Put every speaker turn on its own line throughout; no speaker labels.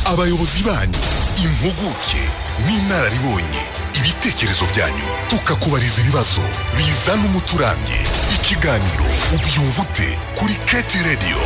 abayobozi banyu impuguke n'inararibonye ibitekerezo byanyu tukakubariza ibibazo bizana umuti urambye ikiganiro ubyumva ute kuri keti radiyo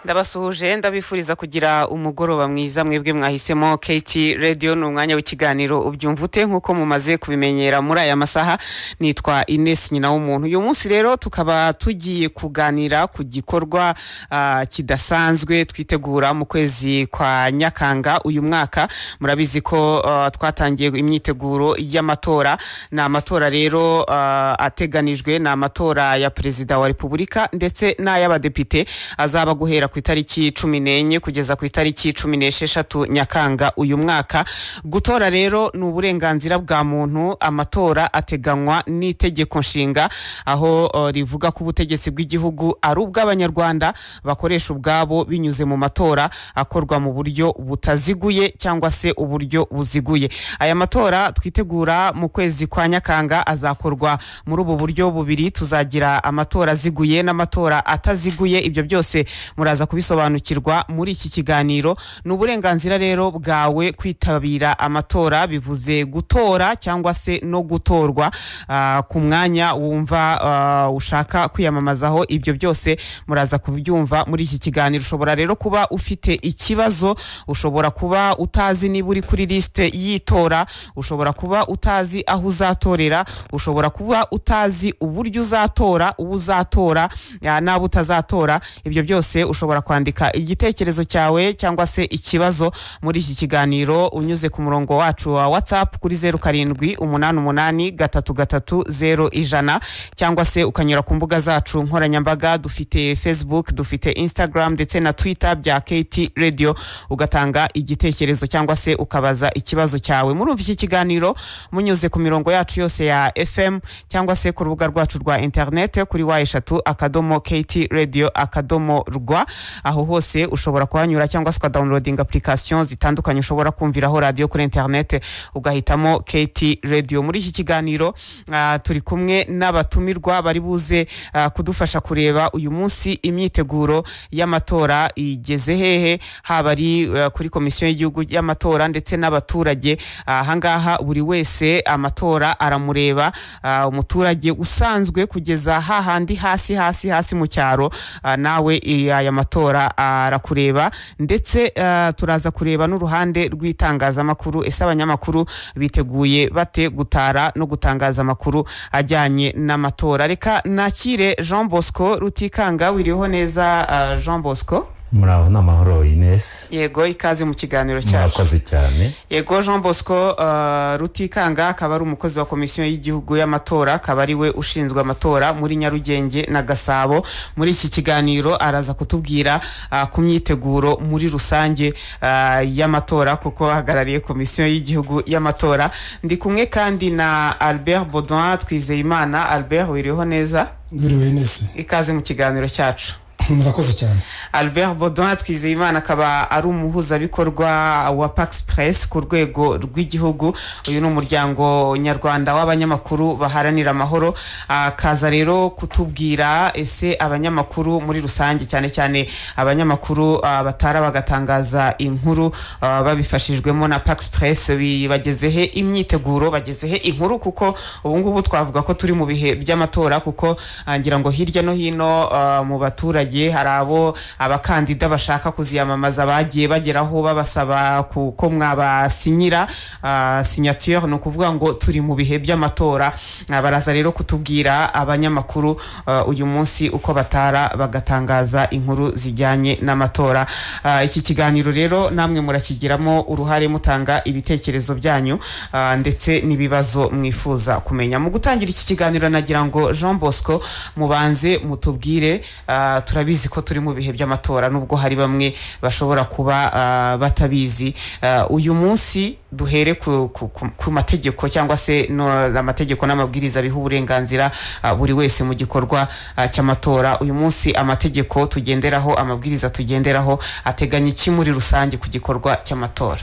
ndabasuhuje ndabifuriza kugira umugoroba mwiza mwebwe mwahisemo keti radiyo ni umwanya w'ikiganiro ubyumva ute nk'uko mumaze kubimenyera muri aya masaha nitwa ines nyina w'umuntu uyu munsi rero tukaba tugiye kuganira ku gikorwa ah, kidasanzwe twitegura mu kwezi kwa nyakanga uyu mwaka murabizi ko ah, twatangiye imyiteguro y'amatora ni amatora rero ah, ateganijwe ni amatora ya perezida wa repubulika ndetse n'ay'abadepite azaba guhera ku itariki cumi n'enye kugeza ku itariki cumi n'esheshatu nyakanga uyu mwaka gutora rero ni uburenganzira bwa muntu amatora ateganywa n'itegeko nshinga aho eh, rivuga ko ubutegetsi bw'igihugu ari ubw'abanyarwanda bakoresha ubwabo binyuze mu matora akorwa mu buryo butaziguye cyangwa se uburyo buziguye aya matora twitegura mu kwezi kwa nyakanga azakorwa muri ubu buryo bubiri tuzagira amatora aziguye n'amatora ataziguye ibyo byose muraza kubisobanukirwa muri iki kiganiro ni uburenganzira rero bwawe kwitabira amatora bivuze gutora cyangwa se no gutorwa ah, ku mwanya wumva ah, ushaka kwiyamamazaho ibyo byose muraza kubyumva muri iki kiganiro ushobora rero kuba ufite ikibazo ushobora kuba utazi niba uri kuri lisite y'itora ushobora kuba utazi aho uzatorera ushobora kuba utazi uburyo uzatora uwo uzatora ya, n'abo utazatora ibyo byose ushobora kwandika igitekerezo cyawe cyangwa se ikibazo muri iki kiganiro unyuze ku murongo wacu wa whatsapp kuri zeru karindwi umunani umunani gatatu gatatu zeru ijana cyangwa se ukanyura ku mbuga zacu nkoranyambaga dufite facebook dufite instagram ndetse na twitter bya kt radio ugatanga igitekerezo cyangwa se ukabaza ikibazo cyawe murumva iki kiganiro munyuze ku mirongo yacu yose ya fm cyangwa se ku rubuga rwacu rwa internet kuri wa eshatu akadomo kt radio akadomo rwa aho hose ushobora kuhanyura cyangwa se ukadawunirodinga application zitandukanye ushobora kumviraho radiyo kuri internet ugahitamo kt radio muri iki kiganiro ah, turi kumwe n'abatumirwa bari buze ah, kudufasha kureba uyu munsi imyiteguro y'amatora igeze hehe haba ari ah, kuri komisiyo y'igihugu y'amatora ndetse n'abaturage Ah, ahangaha buri wese amatora aramureba ah, umuturage usanzwe kugeza hahandi hasi hasi hasi mu cyaro ah, nawe eh, aya matora arakureba ndetse ah, turaza kureba n'uruhande rw'itangazamakuru ese abanyamakuru biteguye bate gutara no gutangaza amakuru ajyanye n'amatora reka nakire jean bosco rutikanga wiriho neza ah, jean bosco
muraho ni amahoro inesi
yego ikaze mu kiganiro cyacu
murakoze cyane
yego jean bosco uh, rutikanga akaba ari umukozi wa komisiyo y'igihugu y'amatora akaba ari we ushinzwe amatora muri nyarugenge na gasabo muri iki kiganiro araza kutubwira uh, ku myiteguro muri rusange uh, y'amatora kuko ahagarariye komisiyo y'igihugu y'amatora ndi kumwe kandi na albert baudouin twizeyimana albert wiriho neza
biriwe nese
ikaze mu kiganiro cyacu
murakoze cyane
albert baudouin twizeyimana akaba ari umuhuzabikorwa wa pax press ku rwego rw'igihugu uyu ni umuryango nyarwanda w'abanyamakuru baharanira amahoro akaza rero kutubwira ese abanyamakuru muri rusange cyane cyane abanyamakuru ah, batara bagatangaza inkuru ah, babifashijwemo na pax press bi- bagezehe imyiteguro bagezehe inkuru kuko ubu ngubu twavuga ko turi mu bihe by'amatora kuko ah, ngira ngo hirya no hino ah, mu baturage hari abo abakandida bashaka kuziyamamaza bagiye bageraho babasaba ku- ko mwabasinyira ah, signature ni ukuvuga ngo turi mu bihe by'amatora Ah, baraza rero kutubwira abanyamakuru ah, uyu munsi uko batara bagatangaza inkuru zijyanye n'amatora Ah, iki kiganiro rero namwe murakigiramo uruhare mutanga ibitekerezo byanyu ah, ndetse n'ibibazo mwifuza kumenya mu gutangira iki kiganiro nagira ngo jean bosco mubanze mutubwire ah, turabizi ko turi mu bihe by'amatora nubwo hari bamwe bashobora kuba ah, batabizi Ah, uyu munsi duhere ku, ku, ku, ku mategeko cyangwa se no, amategeko n'amabwiriza biha uburenganzira ah, buri wese mu gikorwa ah, cy'amatora uyu munsi amategeko tugenderaho amabwiriza tugenderaho ateganya iki muri rusange ku gikorwa cy'amatora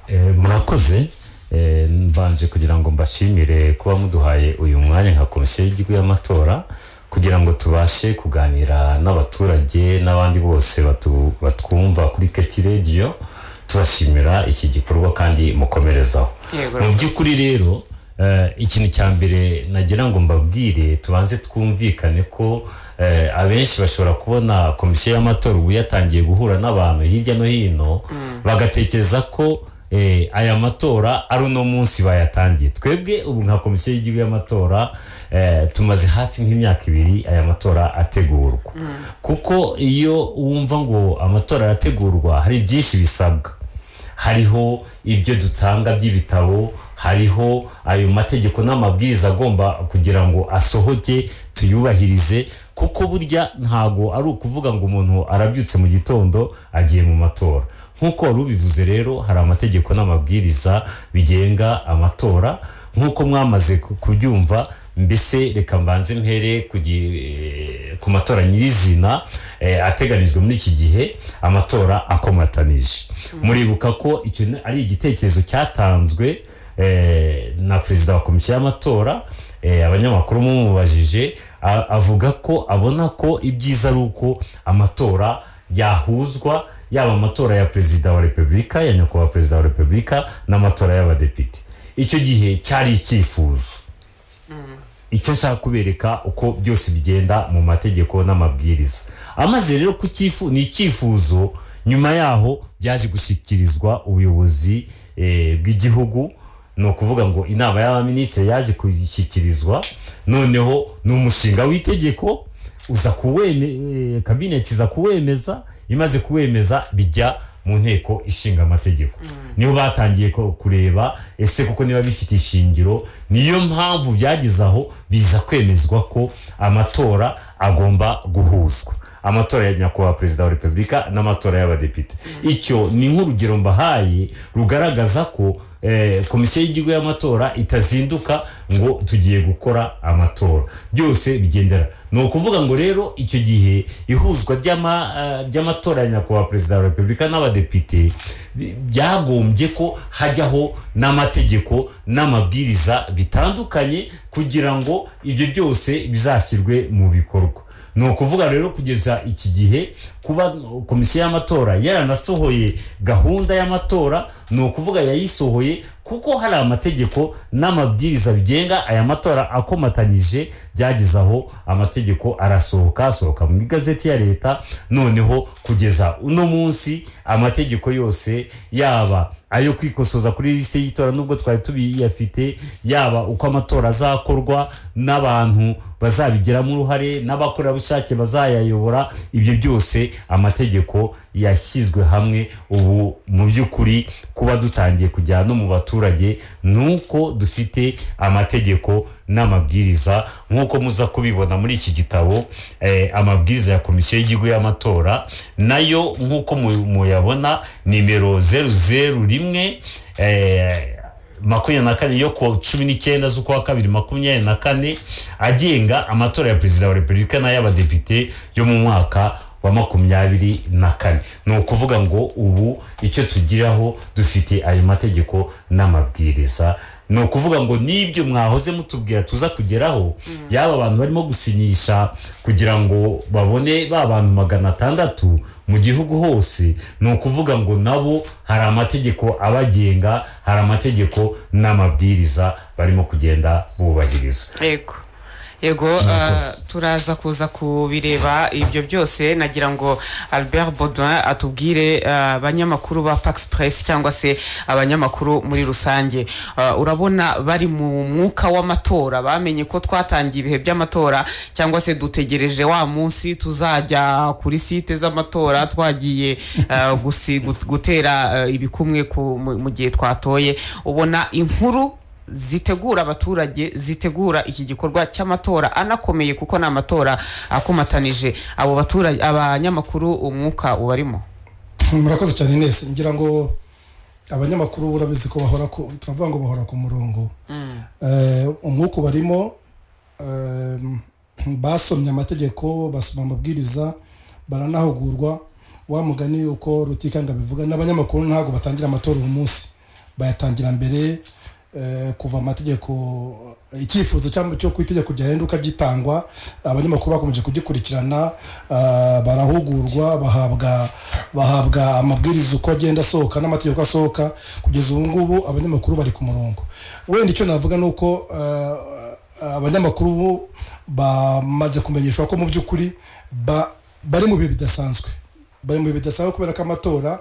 Eh, murakoze Eh, mbanje kugira ngo mbashimire kuba muduhaye uyu mwanya nka komisiyo y'igihugu y'amatora kugira ngo tubashe kuganira n'abaturage n'abandi bose batu- batwumva kuri keti radiyo tubashimira iki gikorwa kandi mukomerezaho
Yego,
mu
rwose.
by'ukuri rero eh, ikintu cya mbere nagira ngo mbabwire tubanze twumvikane ko eh, abenshi bashobora kubona komisiyo y'amatora ubu yatangiye guhura n'abantu hirya no hino bagatekereza ko eh, aya matora ari uno munsi bayatangiye twebwe ubu nka komisiyo y'igihugu y'amatora eh, tumaze hafi nk'imyaka ibiri aya matora ategurwa kuko iyo wumva ngo amatora arategurwa hari byinshi bisabwa hariho ibyo dutanga by'ibitabo hariho ayo mategeko n'amabwiriza agomba kugira ngo asohoke tuyubahirize kuko burya ntago ari ukuvuga ngo umuntu arabyutse mu gitondo agiye mu matora nk'uko wari ubivuze rero hari amategeko n'amabwiriza bigenga amatora nk'uko mwamaze ku- kubyumva mbese reka mbanze mpere ku gi- ku matora nyirizina eh, ateganijwe muri iki gihe amatora akomatanije muribuka ko icyo ni- ari igitekerezo cyatanzwe eh, na perezida wa komisiyo y'amatora eh, abanyamakuru mumubajije a- avuga ko abona ko ibyiza ari uko amatora yahuzwa yaba amatora ya perezida wa repubulika ya nyakubahwa perezida wa repubulika n'amatora y'abadepite icyo gihe cyari icyifuzo icyo nshaka kubereka uko byose bigenda mu mategeko n'amabwiriza amaze rero kucyifu ni icyifuzo nyuma yaho byaje gushyikirizwa ubuyobozi eh, bw'igihugu ni ukuvuga ngo inama y'abaminisitiri yaje kuyishyikirizwa noneho ni umushinga w'itegeko uza kuweme eh, kabineti iza kuwemeza imaze kuwemeza bijya mu nteko ishinga amategeko niho batangiye ko- kureba ese kuko niba bifite ishingiro niyo mpamvu byageze aho biza kwemezwa ko amatora agomba guhuzwa amatora ya nyakubahwa perezida wa repubulika n'amatora y'abadepite icyo ni nk'urugero mbahaye rugaragaza ko eh, komisiyo y'igihugu y'amatora itazinduka ngo tugiye gukora amatora byose bigendera ni ukuvuga ngo rero icyo gihe ihuzwa ry'ama- eh, ry'amatora ya nyakubahwa perezida wa repubulika n'abadepite bi- byagombye ko hajyaho n'amategeko n'amabwiriza bitandukanye kugira ngo ibyo byose bizashyirwe mu bikorwa ni ukuvuga rero kugeza iki gihe kuba komisiyo y'amatora yaranasohoye gahunda y'amatora ni ukuvuga yayisohoye kuko hari amategeko n'amabwiriza bigenga aya matora akomatanyije byageze aho amategeko arasohoka asohoka mu igazeti ya leta noneho kugeza uno munsi amategeko yose yaba ayo kwikosoza kuri lisite y'itora nubwo twari tubiyafite yaba uko amatora azakorwa n'abantu bazabigiramo uruhare n'abakorerabushake bazayayobora ibyo byose amategeko yashyizwe hamwe ubu mu by'ukuri kuba dutangiye kujyana no mu baturage ni uko dufite amategeko n'amabwiriza nk'uko muza kubibona muri iki gitabo eh, amabwiriza ya komisiyo y'igihugu y'amatora nayo nk'uko mu- muyabona nimero zeru zeru rimwe eh, makumyabiri na kane yo ku wa cumi n'icyenda z'ukwa kabiri makumyabiri na kane agenga amatora ya perezida wa repubulika n'ay'abadepite yo mu mwaka wa makumyabiri na kane ni ukuvuga ngo ubu icyo tugiraho dufite ayo mategeko n'amabwiriza ni ukuvuga ngo n'ibyo mwahoze mutubwira tuza kugeraho yaba abantu barimo gusinyisha kugira ngo babone ba bantu magana atandatu mu gihugu hose ni ukuvuga ngo nabo hari amategeko abagenga hari amategeko n'amabwiriza barimo kugenda bubahiriza
yego yego ah, turaza kuza kubireba ibyo byose nagira ngo albert baudin atubwire ah, abanyamakuru ba pax press cyangwa se abanyamakuru muri rusange Ah, urabona bari mu mwuka w'amatora bamenye ko twatangiye ibihe by'amatora cyangwa se dutegereje wa munsi tuzajya kuri site z'amatora twagiye ah, gusi- gut- gutera ah, ibikumwe ku- mu mu gihe twatoye ubona inkuru zitegura abaturage zitegura iki gikorwa cy'amatora anakomeye kuko ni amatora akomatanije abo baturage abanyamakuru umwuka ubarimo
murakoze cyane Ines ngira ngo abanyamakuru urabizi ko bahora ku turavuga ngo bahora ku murongo Eh, umwuka barimo basomye amategeko basoma amabwiriza baranahugurwa wa mugani uko rutikanga bivuga n'abanyamakuru ntabwo batangira amatora uyu munsi bayatangira mbere eh, kuva amategeko icyifuzo cyangwa cyo ku itegeko ryahinduka gitangwa abanyamakuru bakomeje kugikurikirana ah, barahugurwa bahabwa bahabwa amabwiriza uko agenda asohoka n'amategeko asohoka kugeza ubu ngubu abanyamakuru bari ku murongo wenda icyo navuga ni uko ah, abanyamakuru bo bamaze kumenyeshwa ko mu by'ukuri ba- bari mu bihe bidasanzwe bari mu bihe bidasanzwe kubera ko amatora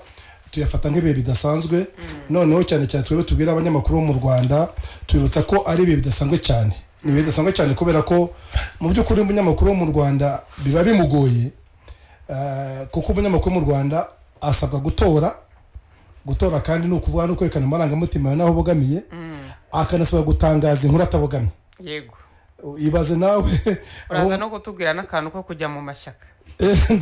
tuyafata nk'ibihe bidasanzwe noneho cyane cyane twebwe tubwira abanyamakuru bo mu rwanda tubibutsa ko ari ibihe bidasanzwe cyane ni ibihe bidasanzwe cyane kubera ko mu by'ukuri umunyamakuru wo mu rwanda biba bimugoye eh, kuko umunyamakuru wo mu rwanda asabwa gutora gutora kandi ni ukuvuga no kwerekana amarangamutima yawe n'aho ubogamiye akanasabwa gutangaza inkuru atabogamye
yego
ibaze nawe
uraza no kutubwira n'akantu ko kujya mu mashyaka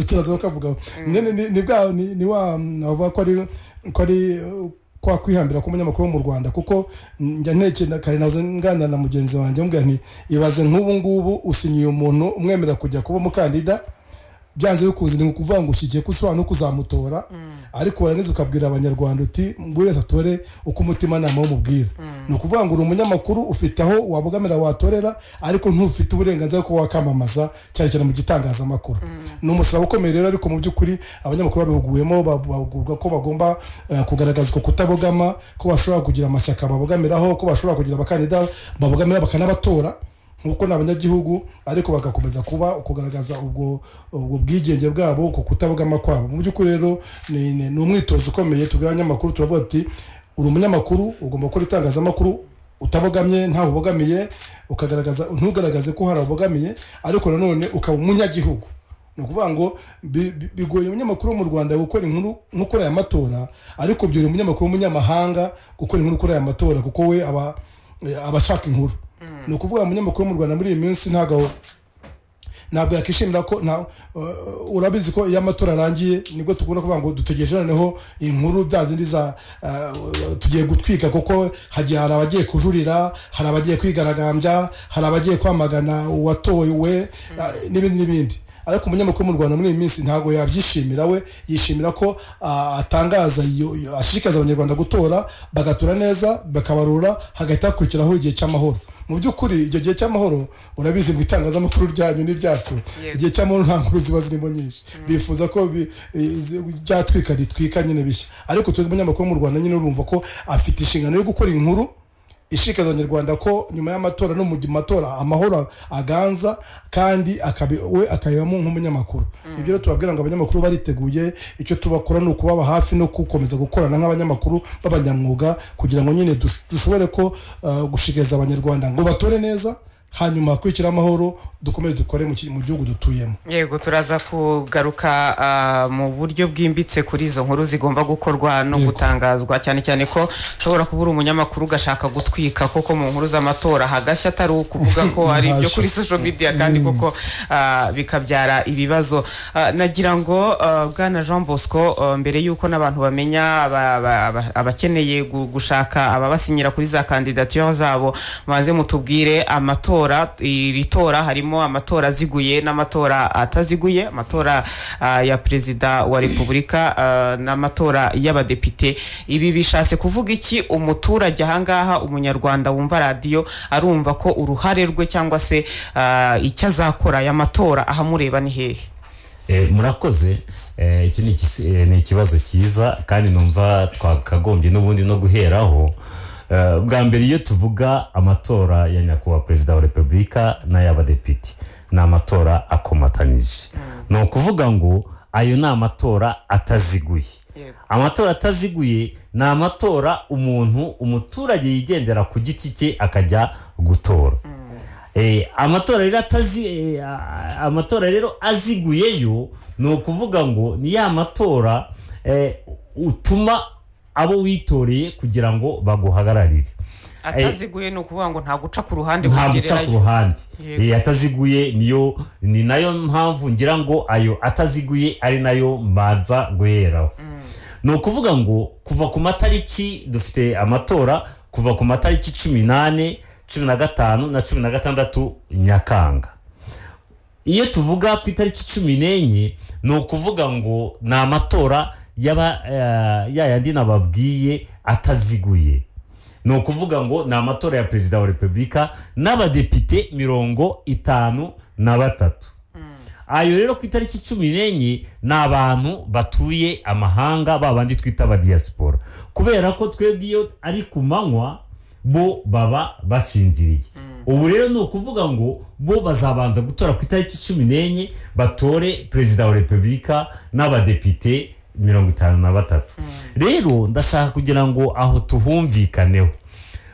turaza kukavugaho Ni- ni- ni- ni bwa ni ni wa navuga ko ari ko ari uh, kwa kwihambira k'umunyamakuru wo mu rwanda kuko njya ntekera kare nazo nganira na mugenzi wanjye mubwira nti ibaze nk'ubu ngubu usinyiye umuntu umwemera kujya kuba umukandida byanze bikunze ni ukuvuga ngo ushyigiye ko ushobora no kuzamutora ariko warangiza ukabwira abanyarwanda uti buri wese atore uko umutimanama wumubwira ni ukuvuga ngo uri umunyamakuru ufite aho wabogamira watorera ariko ntufite uburenganzira bwo kuba wakamamaza cyane cyane mu gitangazamakuru ni umusaraba ukomeye rero ariko mu by'ukuri abanyamakuru babihuguwemo ba- bahugurwa ko bagomba eh, kugaragaza uko kutabogama ko bashobora kugira amashyaka babogamiraho ko bashobora kugira abakandida babogamira bakanabatora nk'uko ni abanyagihugu ariko bagakomeza kuba kugaragaza ubwo ubwo bwigenge bwabo ku kutabogama kwabo mu by'ukuri rero ni ni- ni umwitozo ukomeye tubwira abanyamakuru turavuga tuti uri umunyamakuru ugomba gukora itangazamakuru utabogamye ntawe ubogamiye ukagaragaza ntugaragaze ko hari abogamiye ariko nanone ukaba umunyagihugu ni ukuvuga ngo bi- bi- bigoye umunyamakuru wo mu rwanda gukora inkuru nk'ukora aya matora ariko byorohera umunyamakuru w'umunyamahanga gukora inkuru ukora aya matora kuko we aba aba ashaka inkuru ni ukuvuga umunyamakuru wo mu rwanda muri iyi minsi ntabwo ntabwo yakishimira ko nta uh, urabizi ko iyo amatora arangiye nibwo tugomba kuvuga ngo dutegereje noneho inkuru bya zindi za uh, tugiye gutwika kuko hagiye hari abagiye kujurira hari abagiye kwigaragambya hari abagiye kwamagana uwatowe uh, n'ibindi n'ibindi ariko umunyamakuru mu rwanda muri iyi minsi ntabwo yabyishimira we yishimira ko uh, atangaza iyo- iyo- ashishikariza abanyarwanda gutora bagatora neza bakabarura hagahita hakurikiraho igihe cy'amahoro mu by'ukuri icyo gihe cy'amahoro urabizi ngo itangazamakuru ryanyu n'iryacu
Yego.
igihe cy'amahoro nta nkuru ziba zirimo nyinshi bifuza ko bi- izi- byatwika ritwika nyine bishya ariko twe umunyamakuru wo mu rwanda nyine urumva ko afite inshingano yo gukora inkuru ishikariza abanyarwanda ko nyuma y'amatora no mu gihe matora amahoro aganza kandi akabi- we akayibamo nk'umunyamakuru ibyo rero tubabwira ngo abanyamakuru bariteguye icyo tubakora ni ukubaba hafi no gukomeza gukorana nk'abanyamakuru b'abanyamwuga kugira ngo nyine dush- dushobore ko uh, gushikariza abanyarwanda ngo batore neza hanyuma hakurikira amahoro dukomeze dukore mu ki- mu gihugu dutuyemo
yego turaza kugaruka ah, mu buryo bwimbitse kuri izo nkuru zigomba gukorwa no
Yego.
gutangazwa cyane cyane ko ushobora kuba uri umunyamakuru ugashaka gutwika koko mu nkuru z'amatora hagashya atari ukuvuga ko ari ibyo
Ntacyo.
kuri social media kandi koko ah, bikabyara ibibazo Ah, nagira ngo ah, bwana jean bosco ah, mbere y'uko n'abantu bamenya aba- aba- aba- abakeneye gu- gushaka ababasinyira kuri za kandidatire zabo banze mutubwire amatora iri tora harimo amatora aziguye n'amatora ataziguye amatora ah, ya perezida wa repubulika ah, n'amatora y'abadepite ibi bishatse kuvuga iki umuturage ahangaha umunyarwanda wumva radiyo arumva ko uruhare rwe cyangwa se ah, icyo azakora aya matora ahamureba ni hehe
Eh, murakoze Eh, iki ni ikisi- eh, ni ikibazo cyiza kandi numva twakagombye n'ubundi no guheraho Eh, bwa mbere iyo tuvuga amatora ya nyakubahwa perezida wa repubulika n'ay'abadepite ni amatora akomatanyije ni ukuvuga ngo ayo ni amatora ataziguye
Yego.
amatora ataziguye ni amatora umuntu umuturage yigendera ku giti cye akajya gutora Eh, amatora rero atazi eh, a- amatora rero aziguyeyo ni ukuvuga ngo ni ya matora eh, utuma abo witoreye kugira ngo baguhagararire
ataziguye ni ukuvuga ngo nta guca ku ruhande
nta guca ku
kugererayo
ruhande
Yego.
Eh, ataziguye niyo ni nayo mpamvu ngira ngo ayo ataziguye ari nayo mbanza guheraho ni ukuvuga ngo kuva ku matariki dufite amatora kuva ku matariki cumi n'ane cumi na gatanu na cumi na gatandatu nyakanga iyo tuvuga ku itariki cumi n'enye ni ukuvuga ngo ni amatora y'aba- eh, ya yandi nababwiye ataziguye ni ukuvuga ngo ni amatora ya perezida wa repubulika n'abadepite mirongo itanu na batatu ayo rero ku itariki cumi n'enye ni abantu batuye amahanga babandi twita abadiyasipora kubera ko twebwe iyo ari ku manywa bo baba basinziriye ubu rero ni ukuvuga ngo bo bazabanza gutora ku itariki cumi n'enye batore perezida wa repubulika n'abadepite mirongo itanu na batatu rero ndashaka kugira ngo aho tuhumvikaneho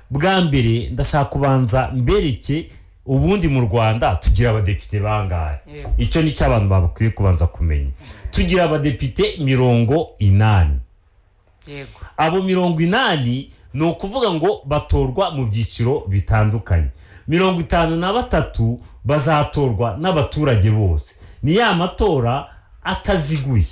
bwa mbere ndashaka kubanza mbereke ubundi mu rwanda tugira abadepite bangahe icyo ni cyo abantu bakwiye kubanza kumenya tugira abadepite mirongo inani
yego
abo mirongo inani ni ukuvuga ngo batorwa mu byiciro bitandukanye mirongo itanu na batatu bazatorwa n'abaturage bose ni ya matora ataziguye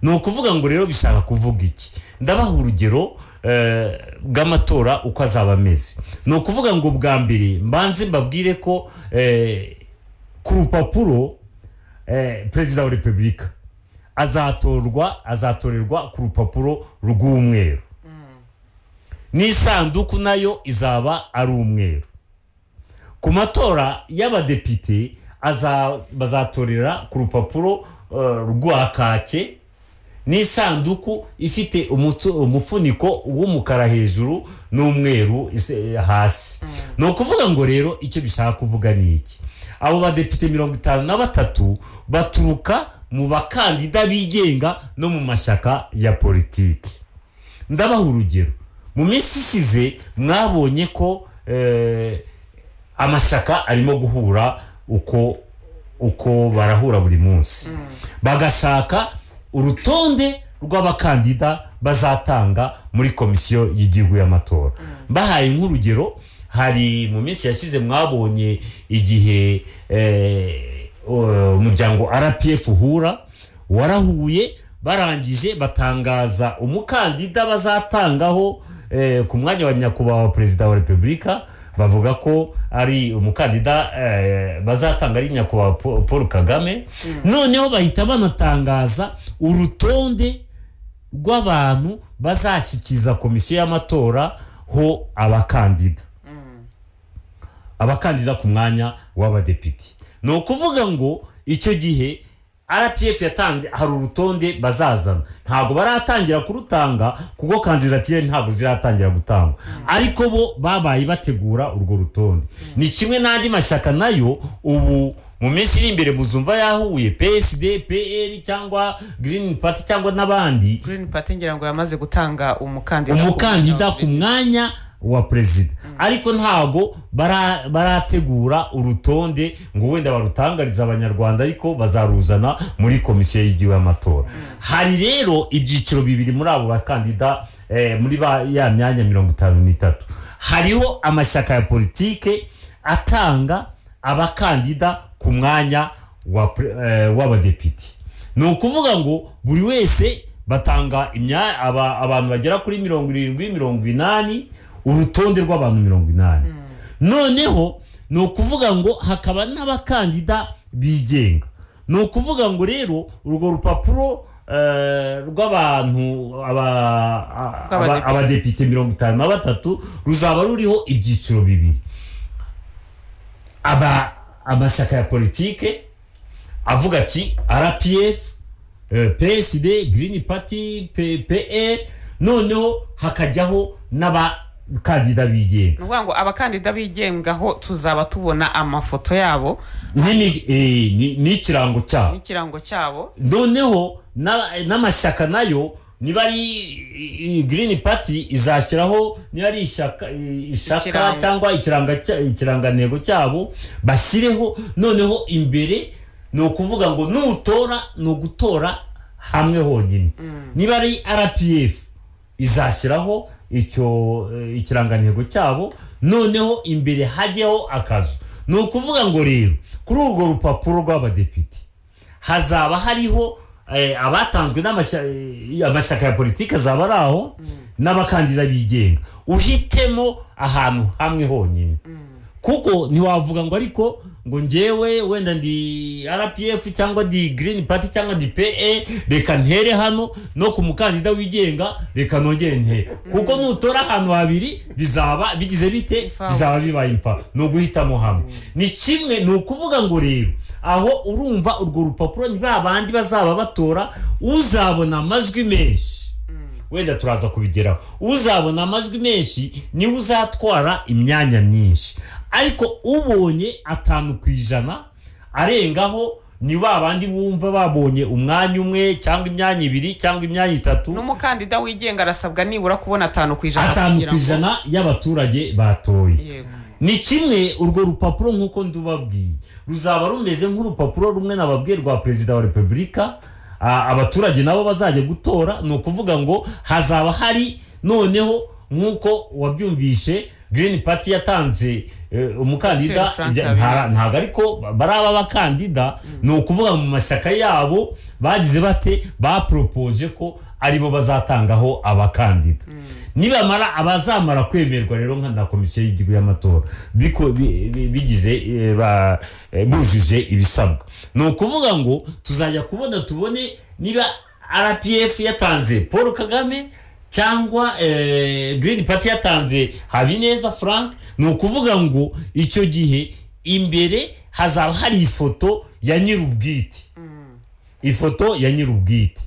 ni ukuvuga ngo rero bishaka kuvuga iki ndabaha urugero eh, bw'amatora uko azaba ameze ni ukuvuga ngo bwa mbere mbanze mbabwire ko eh, ku rupapuro eh, perezida wa repubulika azatorwa azatorerwa ku rupapuro rw'umweru n'isanduku nayo izaba ari umweru ku matora y'abadepite aza- bazatorera ku rupapuro eh, rwa kake n'isanduku ifite umutsu- umufuniko w'umukara hejuru n'umweru ise- hasi ni ukuvuga ngo rero icyo bishaka kuvuga ni iki abo badepite mirongo itanu na batatu baturuka mu bakandida bigenga no mu mashyaka ya politiki ndabaha urugero mu minsi ishize mwabonye ko eh, amashyaka arimo guhura uko uko barahura buri munsi bagashaka urutonde rw'abakandida bazatanga muri komisiyo y'igihugu y'amatora bahaye nk'urugero hari mu minsi yashize mwabonye igihe eh, eh, umuryango rpf uhura warahuye barangije batangaza umukandida bazatangaho eh, ku mwanya wa nyakubahwa perezida wa repubulika bavuga ko ari umukandida eh, bazatanga ari nyakubahwa Paul- paul kagame noneho bahita banatangaza urutonde rw'abantu bazashyikiza komisiyo y'amatora ho abakandida abakandida ku mwanya w'abadepite ni ukuvuga ngo icyo gihe rpf yatanze hari urutonde bazazana ntabwo baratangira kurutanga kuko kandidatire ntabwo ziratangira gutangwa ariko bo babaye bategura urwo rutonde ni kimwe n'andi mashyaka nayo ubu mu minsi iri imbere muzumva yahuye psd pl cyangwa green party cyangwa n'abandi
green party ngira ngo yamaze gutanga umukandida ku
umukandida
mwanya wa
ku mwanya wa perezida ariko ntabwo bara- barategura urutonde ngo wenda barutangarize abanyarwanda ariko bazaruzana muri komisiyo y'igihugu y'amatora hari rero ibyiciro bibiri muri abo bakandida eh, muri ba- ya myanya mirongo itanu n'itatu hariho amashyaka ya politike atanga abakandida ku mwanya wa pre- eh, w'abadepite ni ukuvuga ngo buri wese batanga imya- aba- abantu bagera kuri mirongo irindwi mirongo inani urutonde rw'abantu mirongo inani noneho ni ukuvuga ngo hakaba n'abakandida bigenga ni ukuvuga ngo rero urwo rupapuro eh, rw'abantu aba- a- aba-
Rw'abadepite.
abadepite mirongo itanu na batatu ruzaba ruriho ibyiciro bibiri aba amashyaka ya politike avuga ati rpf eh, psd green party P- pl noneho hakajyaho n'abakandida bigenga
ni ukuvuga ngo abakandida bigengaho tuzaba tubona amafoto yabo
N'imi- eh, ni- n'ikirango cyabo
n'ikirango cyabo
noneho na- n'amashyaka nayo niba ari i- i- green party izashyiraho niba ari ishyaka i- ishaka
Ikirango.
cyangwa ikiranga cya- ikirangantego cyabo bashyireho noneho imbere ni ukuvuga ngo nutora ni ugutora hamwe honyine niba ari rpf izashyiraho icyo eh, ikirangantego cyabo noneho imbere hajyeho akazu ni ukuvuga ngo rero kuri urwo rupapuro rw'abadepite hazaba hariho eh, abatanzwe n'amashya- eh, amashyaka ya politiki azaba ari aho n'abakandida bigenga uhitemo ahantu hamwe honyine kuko ntiwavuga ngo ariko ngo ngewe wenda ndi rpf cyangwa di green party cyangwa di pe reka ntere hano no ku mukandida wigenga reka nongere ntere kuko nutora ahantu habiri bizaba bigize bite
Imfabusa.
bizaba bibaye imfa ni uguhitamo hamwe ni kimwe ni ukuvuga ngo rero aho urumva urwo rupapuro ni ba bandi bazaba batora uzabona amajwi menshi wenda turaza kubigeraho uzabona amajwi menshi niwe uzatwara imyanya myinshi ariko ubonye atanu ku ijana arengaho ni ba bandi bumva babonye umwanya umwe cyangwa imyanya ibiri cyangwa imyanya itatu
n'umukandida wigenga arasabwa nibura kubona atanu ku ijana
atanu
kugira
ku
ngo-
ijana y'abaturage batoye
Yego.
ni kimwe urwo rupapuro nk'uko ndubabwiye ruzaba rumeze nk'urupapuro rumwe nababwiye rwa perezida wa repubulika a- abaturage nabo bazajya gutora ni ukuvuga ngo hazaba hari noneho nk'uko wabyumvishe green party yatanze eh, umukandida
Dr. Frank
ibya-
Habineza.
nta- ntabwo ariko baraba abakandida ni ukuvuga mu mashyaka yabo bagize bate baporopoje ko aribo bazatangaho abakandida nibamara abazamara kwemerwa rero nka na komisiyo y'igihugu y'amatora biko- bi- bi- bigize eh, ba- eh, bujuje ibisabwa ni ukuvuga ngo tuzajya kubona tubone niba rpf yatanze paul kagame cyangwa eh, green party yatanze habineza frank ni ukuvuga ngo icyo gihe imbere hazaba hari ifoto ya nyir'ubwite ifoto ya nyir'ubwite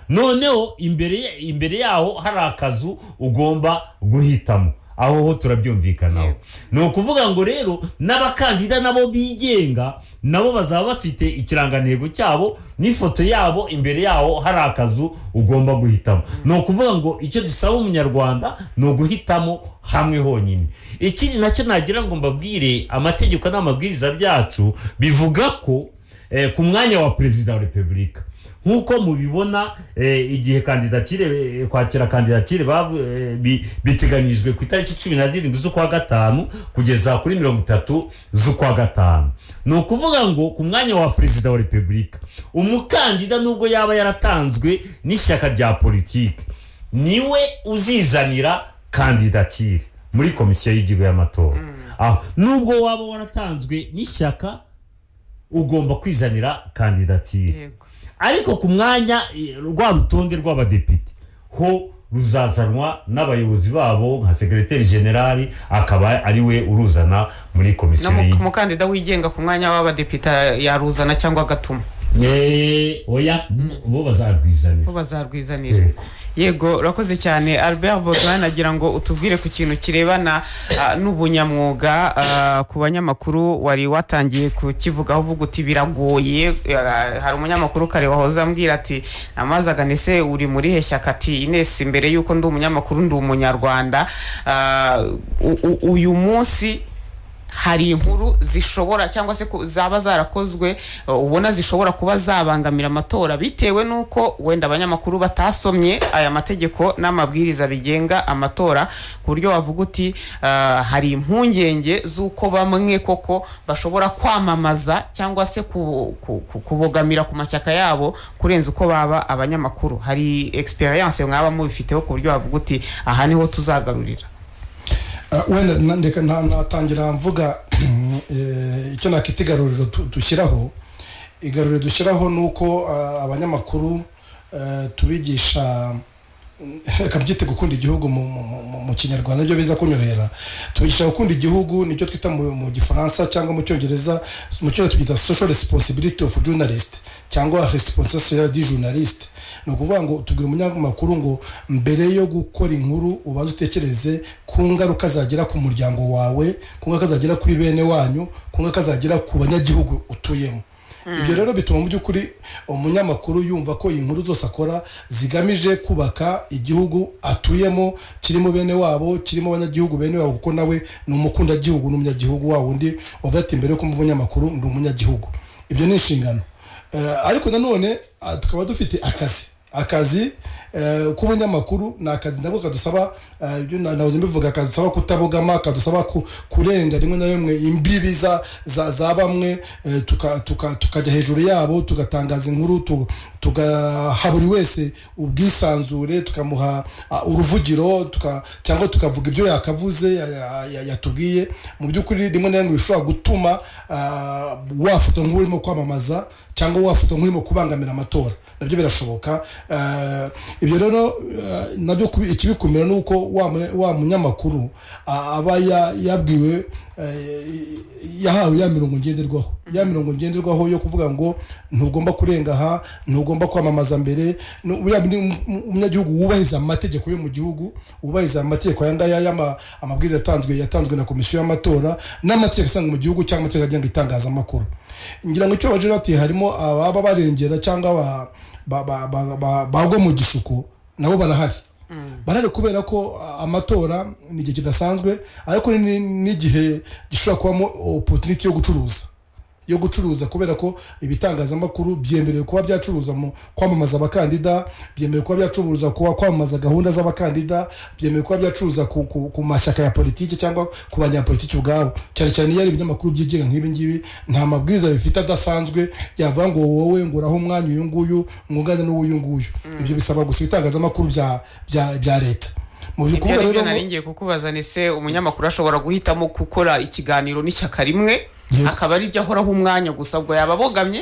noneho imbere ya- imbere yaho hari akazu ugomba guhitamo aho ho turabyumvikanaho ni ukuvuga ngo rero n'abakandida nabo bigenga nabo bazaba bafite ikirangantego cyabo n'ifoto yabo imbere yaho hari akazu ugomba guhitamo ni ukuvuga ngo icyo dusaba umunyarwanda ni uguhitamo hamwe honyine ikindi nacyo nagira ngo mbabwire amategeko n'amabwiriza byacu bivuga ko eh, ku mwanya wa perezida wa repubulika nk'uko mubibona eh, igihe kandidatire eh, kwakira kandidatire bavu- eh, bi- biteganyijwe ku itariki cumi na zirindwi z'ukwa gatanu kugeza kuri mirongo itatu z'ukwa gatanu ni ukuvuga ngo ku mwanya wa perezida wa repubulika umukandida nubwo yaba yaratanzwe n'ishyaka rya politiki niwe uzizanira kandidatire muri komisiyo y'igihugu y'amatora aho nubwo waba waratanzwe n'ishyaka ugomba kwizanira kandidatire
Yego.
ariko ku mwanya eh, rwa rutonde rw'abadepite ho ruzazanwa n'abayobozi babo nka segreteri generali akaba ariwe uruzana muri komisiyo
n'umu-
y'igihugu
umukandida wigenga ku mwanya w'abadepite yaruzana cyangwa agatuma
Eh, oya bo bazarwizanira
bo bazarwizanira yego urakoze cyane albert baudouin agira ngo utubwire ku kintu kirebana ah, n'ubunyamwuga ah, ku banyamakuru wari watangiye kukivugaho uvuga uti biragoye ah, hari umunyamakuru kare wahoze ambwira ati namazaga ese uri muri he shyaka ati ines mbere y'uko ndi umunyamakuru ndi umunyarwanda Ah, u- u- uyu munsi hari inkuru zishobora cyangwa se ku- zaba zarakozwe uh, ubona zishobora kuba zabangamira amatora bitewe n'uko wenda abanyamakuru batasomye aya mategeko n'amabwiriza bigenga amatora ku buryo wavuga uti uh, hari impungenge z'uko bamwe koko bashobora kwamamaza cyangwa se ku- ku- ku- kubogamira ku mashyaka yabo kurenza uko baba abanyamakuru hari experience mwaba mubifiteho ku buryo wavuga uti aha niho tuzagarurira
Ah, wenda na- ndeka na- natangira mvuga eh, icyo nakita igaruriro tu- dushyiraho igaruriro dushyiraho ni uko ah, abanyamakuru eh, tubigisha reka byite gukunda igihugu mu- mu- mu- mu- mu kinyarwanda nibyo biza kunyorohera tubigisha gukunda igihugu nicyo twita mu mu gifaransa cyangwa mu cyongereza mu cyongereza tubyita social responsibility of journalist cyangwa response sociale du journaliste ni ukuvuga ngo tubwira umunyamakuru ngo mbere yo gukora inkuru ubanza utekereze ku ngaruka zagira ku muryango wawe ku ngaruka zagira kuri bene wanyu ku ngaruka zagira ku banyagihugu utuyemo ibyo rero bituma mu by'ukuri umunyamakuru yumva ko iyi nkuru zose akora zigamije kubaka igihugu atuyemo kirimo bene wabo kirimo abanyagihugu bene wabo kuko nawe ni umukundagihugu n'umunyagihugu wa wundi wavuga ati mbere yo kuba umunyamakuru ndi umunyagihugu ibyo ni inshingano Eh, ariko nanone ah, tukaba dufite akazi akazi eh, k'ubunyamakuru ni akazi nabwo kadusaba eh, ibyo na- nahoze mbivuga kadusaba kutabogama kadusaba ku- kurenga rimwe na rimwe imbibi za za, za bamwe eh, tuka- tuka- tukajya hejuru yabo tugatangaza inkuru tu- tugaha buri wese ubwisanzure tukamuha ah, uruvugiro tuka- cyangwa tukavuga ibyo yakavuze ya- ya- ya- yatubwiye mu by'ukuri rimwe na rimwe bishobora gutuma ah, wafatwa nk'urimo kwamamaza cyangwa wafatwa nk'urimo kubangamira amatora nabyo birashoboka Eh, ibyo rero eh, nabyo kubi- ikibikumira ni uko wa mu- wa munyamakuru ah, aba ya- yabwiwe eh, yahawe ya mirongo ngenderwaho ya mirongo ngenderwaho yo kuvuga ngo ntugomba kurenga aha ntugomba kwamamaza mbere Nu- buriya ni um- um- umunyagihugu wubahiriza amategeko yo mu gihugu wubahiriza amategeko aya ngaya y'ama- amabwiriza yatanzwe yatanzwe na komisiyo y'amatora n'amategeko asanzwe mu gihugu cyangwa amategeko agenga itangazamakuru ngira ngo icyo bagira bati harimo ababa barengera cyangwa ba- ba- ba- ba- ba- bagwa mu gishuko nabo barahari barahari kubera ko a- amatora ni igihe kidasanzwe ariko ni- ni- n'igihe gishobora kubamo opotuniti yo gucuruza yo gucuruza kubera ko ibitangazamakuru byemerewe kuba byacuruza mu kwamamaza abakandida byemerewe kuba byacuruza kuba kwamamaza gahunda z'abakandida byemerewe kuba byacuruza ku, ku, ku mashyaka ya politiki cyangwa ku banyapolitiki ubwabo cyane cyane iyo ari ibinyamakuru byigenga nk'ibi ngibi nta mabwiriza bifite adasanzwe yavuga ngo wowe nguraho umwanya uyu nguyu mwungane n'uwuyu nguyu ibyo bisaba gusa ibitangazamakuru bya, bya, bya leta mu
ibyo ari byo
ngo-
nari ngiye kukubaza ni se umunyamakuru ashobora guhitamo gukora ikiganiro n'ishyaka rimwe
Yego.
akaba ari ryo ahoraho umwanya gusa ubwo yaba abogamye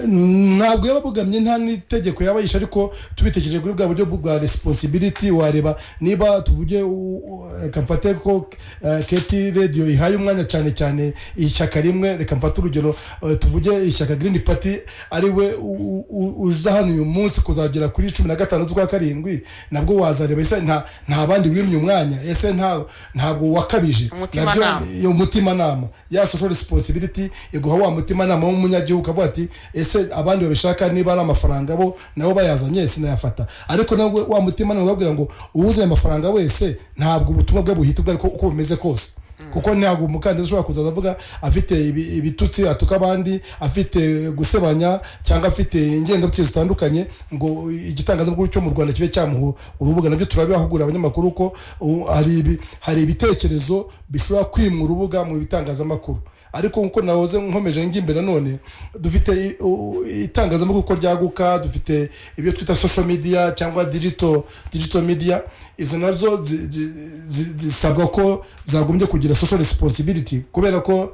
ntabwo yaba abogamye nta n'itegeko yaba yishe ariko tubitekereje kuri bwa buryo bwa responsibility wareba niba tuvuge u- u- reka mfate ko eh, keti radiyo ihaye umwanya cyane cyane ishyaka rimwe reka mfate urugero eh, tuvuge ishyaka green party ari we u- u- uza hano uyu munsi kuzagera kuri cumi na gatanu z'ukwa karindwi nabwo wazareba ese nta nta bandi wimye umwanya ese nta ntabwo wakabije
Umutimanama.
Nabyo- iyo mutimanama ya social responsibility iguha wa mutimanama w'umunyagihugu ukavuga ati ese abandi babishaka niba ari amafaranga bo nabo bayazanye sinayafata ariko nawe wa mutimanama ukabwira ngo uwuzanye amafaranga wese ntabwo ubutumwa bwe buhita ubwo ariko uko bumeze kose kuko ntabwo umukandida ushobora kuzaza avuga afite ibi- ibitutsi atuka abandi afite gusebanya cyangwa afite ingengabitekerezo zitandukanye ngo igitangazamakuru cyo mu rwanda kibe cyamuha urubuga nabyo turabihugura abanyamakuru ko ubu hari ibi- hari ibitekerezo bishobora kwimwa urubuga mu bitangazamakuru ariko nkuko nahoze nkomeje ngimbere nanone dufite i- u- itangazamakuru uko ryaguka dufite ibyo twita social media cyangwa digital digital media izo nazo zi- zi- zi- zisabwa ko zagombye kugira social responsibility kubera ko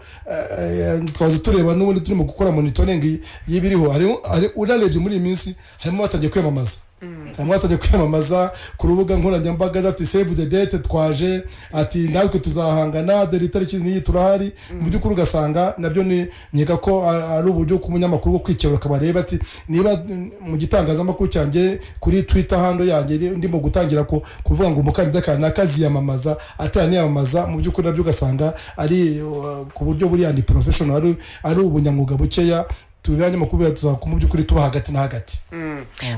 eh, twahoze tureba n'ubundi turimo gukora monitoring y'ibiriho Hari- hari- urarebye muri iyi minsi harimo batangiye kwiyamamaza harimo batangiye kwiyamamaza ku rubuga nkoranyambaga ati save the date twaje ati natwe tuzahangana dore itariki n'iyi turahari mu by'ukuri ugasanga nabyo ni nkeka ko a- ari uburyo k'umunyamakuru bwo kwikebura akaba areba ati niba mm, mu gitangazamakuru cyanjye kuri twitter hando yanjye ri- ndimo gutangira ku- kuvuga ngo umukandida kanaka aziyamamaza ataraniyamamaza mu by'ukuri nabyo ugasanga ari uh, ku buryo buri andi professional ari- ari ubunyamwuga bukeya tubiri abanyamakuru tuzakora mu by'ukuri tuba hagati na hagati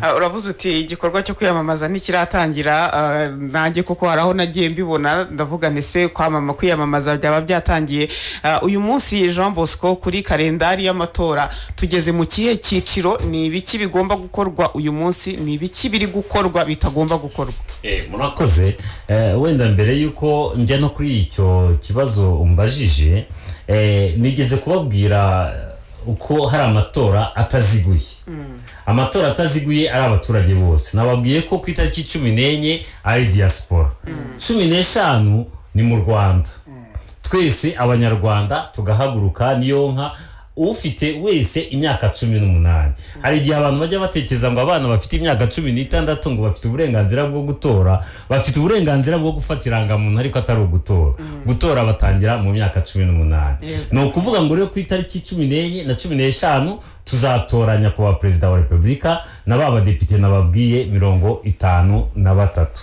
Ah, uravuze uti igikorwa cyo kwiyamamaza ntikiratangira ah, nanjye kuko hari aho nagiye mbibona ndavuga ndetse kwamama kwiyamamaza byaba byatangiye Ah, uyu munsi jean bosco kuri kalendari y'amatora tugeze mu kihe cyiciro ni ibiki bigomba gukorwa uyu munsi ni ibiki biri gukorwa bitagomba gukorwa
Eh, murakoze Eh, wenda mbere y'uko njya no kuri icyo kibazo umbajije eh, nigeze kubabwira uko hari amatora ataziguye amatora ataziguye ari abaturage bose nababwiye ko ku itariki cumi n'enye ari diaspora cumi n'eshanu ni mu rwanda twese abanyarwanda tugahaguruka niyo nka ufite wese imyaka cumi n'umunani hari igihe abantu bajya batekereza ngo abana bafite imyaka cumi n'itandatu ngo bafite uburenganzira bwo gutora bafite uburenganzira bwo gufata irangamuntu ariko atari ugutora gutora batangira mu myaka cumi n'umunani ni ukuvuga ngo rero ku itariki cumi n'enye na cumi n'eshanu tuzatoranya ku ba perezida wa repubulika na ba badepite nababwiye mirongo itanu na batatu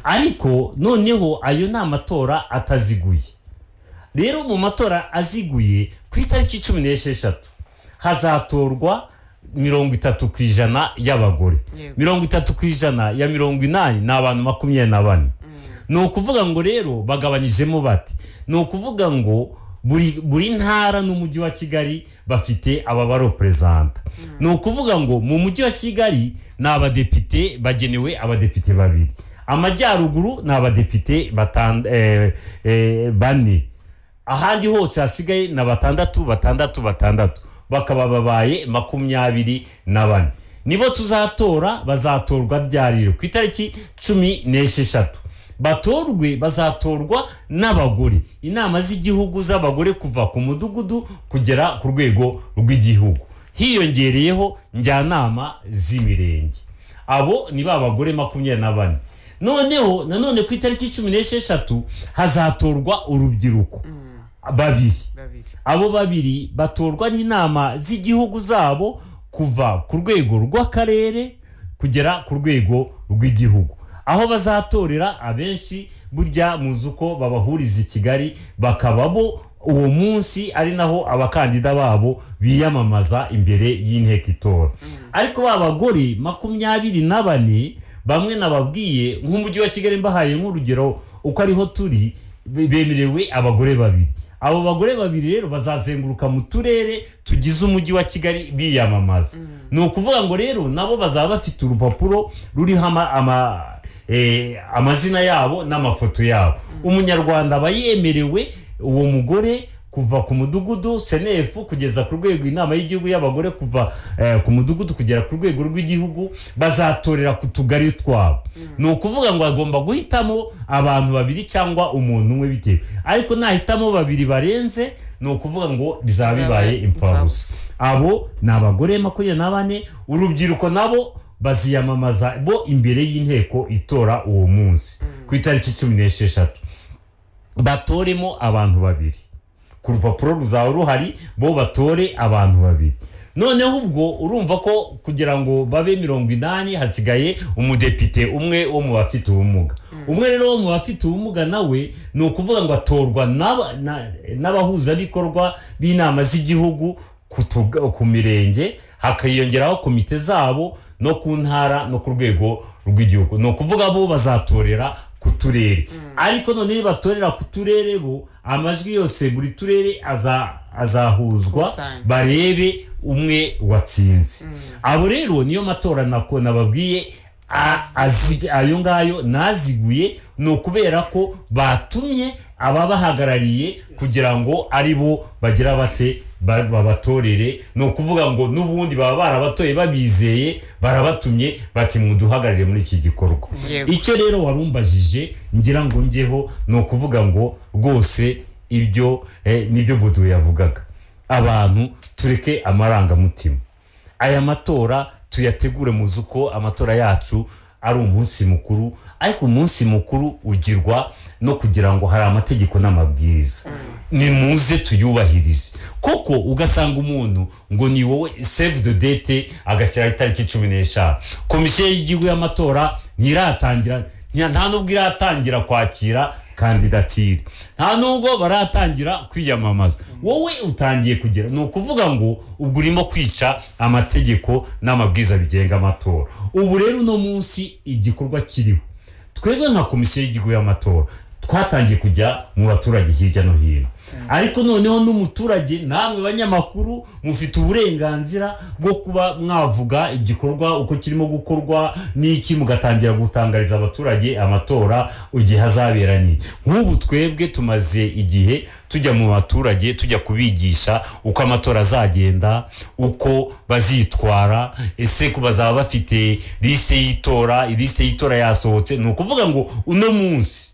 ariko noneho ayo ni amatora ataziguye rero mu matora aziguye ku itariki cumi n'esheshatu hazatorwa mirongo itatu ku ijana y'abagore
Yego.
mirongo itatu ku ijana ya mirongo inani ni abantu makumyabiri na bane ni ukuvuga ngo rero bagabanyijemo bati ni ukuvuga ngo buri buri ntara n'umujyi wa kigali bafite aba baroperezanta ni ukuvuga ngo mu mujyi wa kigali ni abadepite bagenewe abadepite babiri amajyaruguru ni abadepite batan- eh, eh, bane ahandi hose hasigaye ni batandatu batandatu batandatu bakaba babaye makumyabiri na bane nibo tuzatora bazatorwa byariro ku itariki cumi n'esheshatu batorwe bazatorwa n'abagore inama z'igihugu z'abagore kuva ku mudugudu kugera ku rwego rw'igihugu hiyongereyeho njyanama z'imirenge abo ni ba bagore makumyabiri na bane noneho nanone ku itariki cumi n'esheshatu hazatorwa urubyiruko babiri
babiri
abo babiri batorwa n'inama z'igihugu zabo kuva ku rwego rw'akarere kugera ku rwego rw'igihugu aho bazatorera abenshi burya muzi uko babahuriza i kigali bakaba bo uwo munsi ari naho abakandida babo biyamamaza imbere y'inteko itora ariko ba bagore makumyabiri na bane bamwe nababwiye nk'umujyi wa kigali mbahaye nk'urugero uko ariho turi be- bemerewe abagore babiri abo bagore babiri rero bazazenguruka mu turere tugize umujyi wa kigali biyamamaza ni ukuvuga ngo rero nabo bazaba bafite urupapuro ruriho ama- ama- eh, amazina yabo n'amafoto yabo umunyarwanda aba yemerewe uwo mugore kuva ku mudugudu senefu kugeza ku rwego inama y'igihugu y'abagore kuva eh, ku mudugudu kugera ku rwego rw'igihugu bazatorera ku tugari twabo ni ukuvuga ngo agomba guhitamo abantu babiri cyangwa umuntu umwe bitewe ariko nahitamo babiri barenze ni ukuvuga ngo bizaba bibaye impfabusa abo ni abagore makumyabiri na bane urubyiruko nabo baziyamamaza bo imbere y'inteko itora uwo munsi ku itariki cumi n'esheshatu batoremo abantu babiri ku rupapuro ruzaba ruhari bo batore abantu babiri noneho ubwo urumva ko kugira ngo babe mirongo inani hasigaye umudepite umwe wo mu bafite ubumuga umwe rero wo mu bafite ubumuga nawe ni ukuvuga ngo atorwa n'aba- na- n'abahuzabikorwa b'inama z'igihugu ku tuga- ku mirenge hakiyongeraho komite zabo no ku ntara no ku rwego rw'igihugu ni ukuvuga bo bazatorera ku turere ariko none nibatorera ku turere bo amajwi yose buri turere aza- azahuzwa
Gukusanya.
barebe umwe watsinze abo rero niyo matora nako nababwiye a- azi- ayo ngayo naziguye ni ukubera ko batumye ababahagarariye kugira ngo ari bo bagira bate ba- babatorere ni ukuvuga ngo n'ubundi baba barabatoye babizeye barabatumye bati muduhagararire muri iki gikorwa
Yego.
icyo rero warumbajije ngira ngo njyeho ni ukuvuga ngo rwose ibyo eh, nibyo budu yavugaga abantu tureke amarangamutima aya matora tuyategure muzi uko amatora yacu ari umunsi mukuru ariko umunsi mukuru ugirwa no kugira ngo hari amategeko n'amabwiriza ni muze tuyubahirize kuko ugasanga umuntu ngo ni wowe save the date agashyiraho itariki cumi n'eshanu komisiyo y'igihugu y'amatora ntiratangira nta nta nubwo iratangira kwakira kandidatire nta nubwo baratangira kwiyamamaza wowe utangiye kugera ni ukuvuga ngo ubwo urimo kwica amategeko n'amabwiriza bigenga amatora ubu rero uno munsi igikorwa kiriho twebwe nka komisiyo y'igihugu y'amatora twatangiye kujya mu baturage hirya no hino ariko noneho n'umuturage namwe banyamakuru mufite uburenganzira bwo kuba mwavuga igikorwa uko kirimo gukorwa n'iki mugatangira gutangariza abaturage amatora igihe azabera ni nk'ubu twebwe tumaze igihe tujya mu baturage tujya kubigisha uko amatora azagenda uko bazitwara ese ko bazaba bafite lisite y'itora lisite y'itora yasohotse ni ukuvuga ngo uno munsi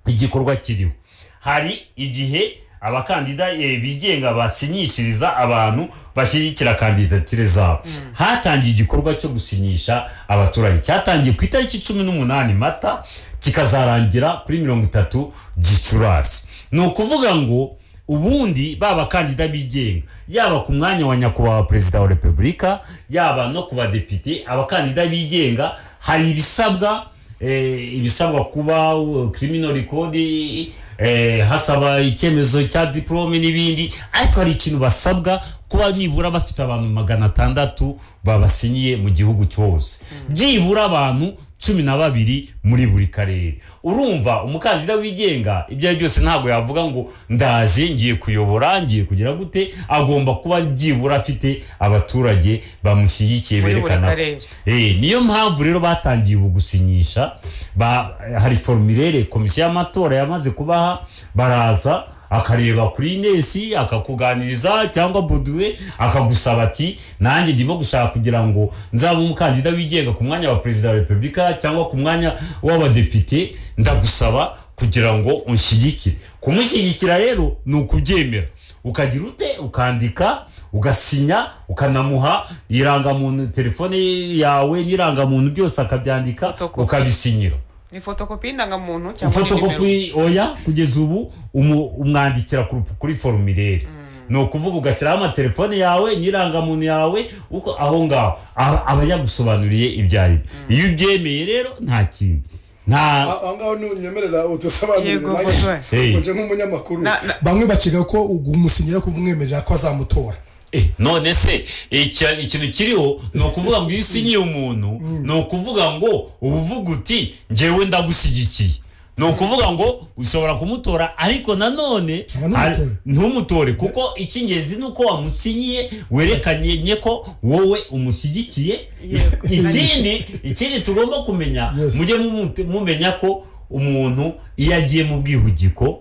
igikorwa kiriho hari igihe abakandida eh, bigenga basinyishiriza abantu bashyigikira kandidatire zabo hatangiye igikorwa cyo gusinyisha abaturage cyatangiye ku itariki cumi n'umunani mata kikazarangira kuri mirongo itatu gicurasi ni ukuvuga ngo ubundi ba bakandida bigenga yaba ku mwanya wa nyakubahwa perezida wa repubulika yaba no ku badepite abakandida bigenga hari ibisabwa eh, ibisabwa kuba criminal record eh, hasaba icyemezo cya diplome n'ibindi ariko hari ikintu basabwa kuba byibura bafite abantu magana atandatu babasinyiye mu gihugu cyose byibura abantu cumi na babiri muri buri karere urumva umukandida wigenga ibyo ari byo byose ntabwo yavuga ngo ndaje ngiye kuyobora ngiye kugira gute agomba kuba byibura afite abaturage bamushyigikiye
Muri buri
berekana
karere.
Eh, niyo mpamvu rero batangiye ubu gusinyisha ba- hari formulaire komisiyo y'amatora yamaze kubaha baraza akareba kuri inesi akakuganiriza cyangwa boduwe akagusaba ati nanjye ndimo gushaka kugira ngo nzabe umukandida wigenga ku mwanya wa perezida wa repubulika cyangwa ku mwanya w'abadepite ndagusaba kugira ngo unshyigikire kumushyigikira rero ni ukubyemera ukagira ute ukandika ugasinya ukanamuha irangamuntu telefone yawe n'irangamuntu byose akabyandika
Fotokopi.
ukabisinyira
ni fotokopi y'indangamuntu cyangwa ni nimero
fotokopi oya kugeza ubu umu- umwandikira ku rupu- kuri formulaire ni ukuvuga ugashyiraho amatelefone yawe n'irangamuntu yawe uko aho ngaho A- aba yagusobanuriye ibyo ari byo iyo ubyemeye rero nta kintu nta
aho ngaho ntunyemerera udusobanurire
Yego,
nanjye
Bozoe.
Hey.
uje nk'umunyamakuru
Na- na-
bamwe bakiga ko umusinyira ko umwemerera ko azamutora
Eh, none se icya- ikintu kiriho ni ukuvuga ngo iyo usinyiye umuntu ni ukuvuga ngo uba uvuga uti ngewe ndagushyigikiye ni ukuvuga ngo ushobora kumutora ariko nanone
Cyangwa
ari-
ntumutore.
ntumutore kuko icy'ingenzi ni uko wamusinyiye werekanye ko wowe umushyigikiye
Yego.
ikindi ikindi tugomba kumenya
Yes.
mujye mumu- mumenya ko umuntu iyo agiye mu bwihugiko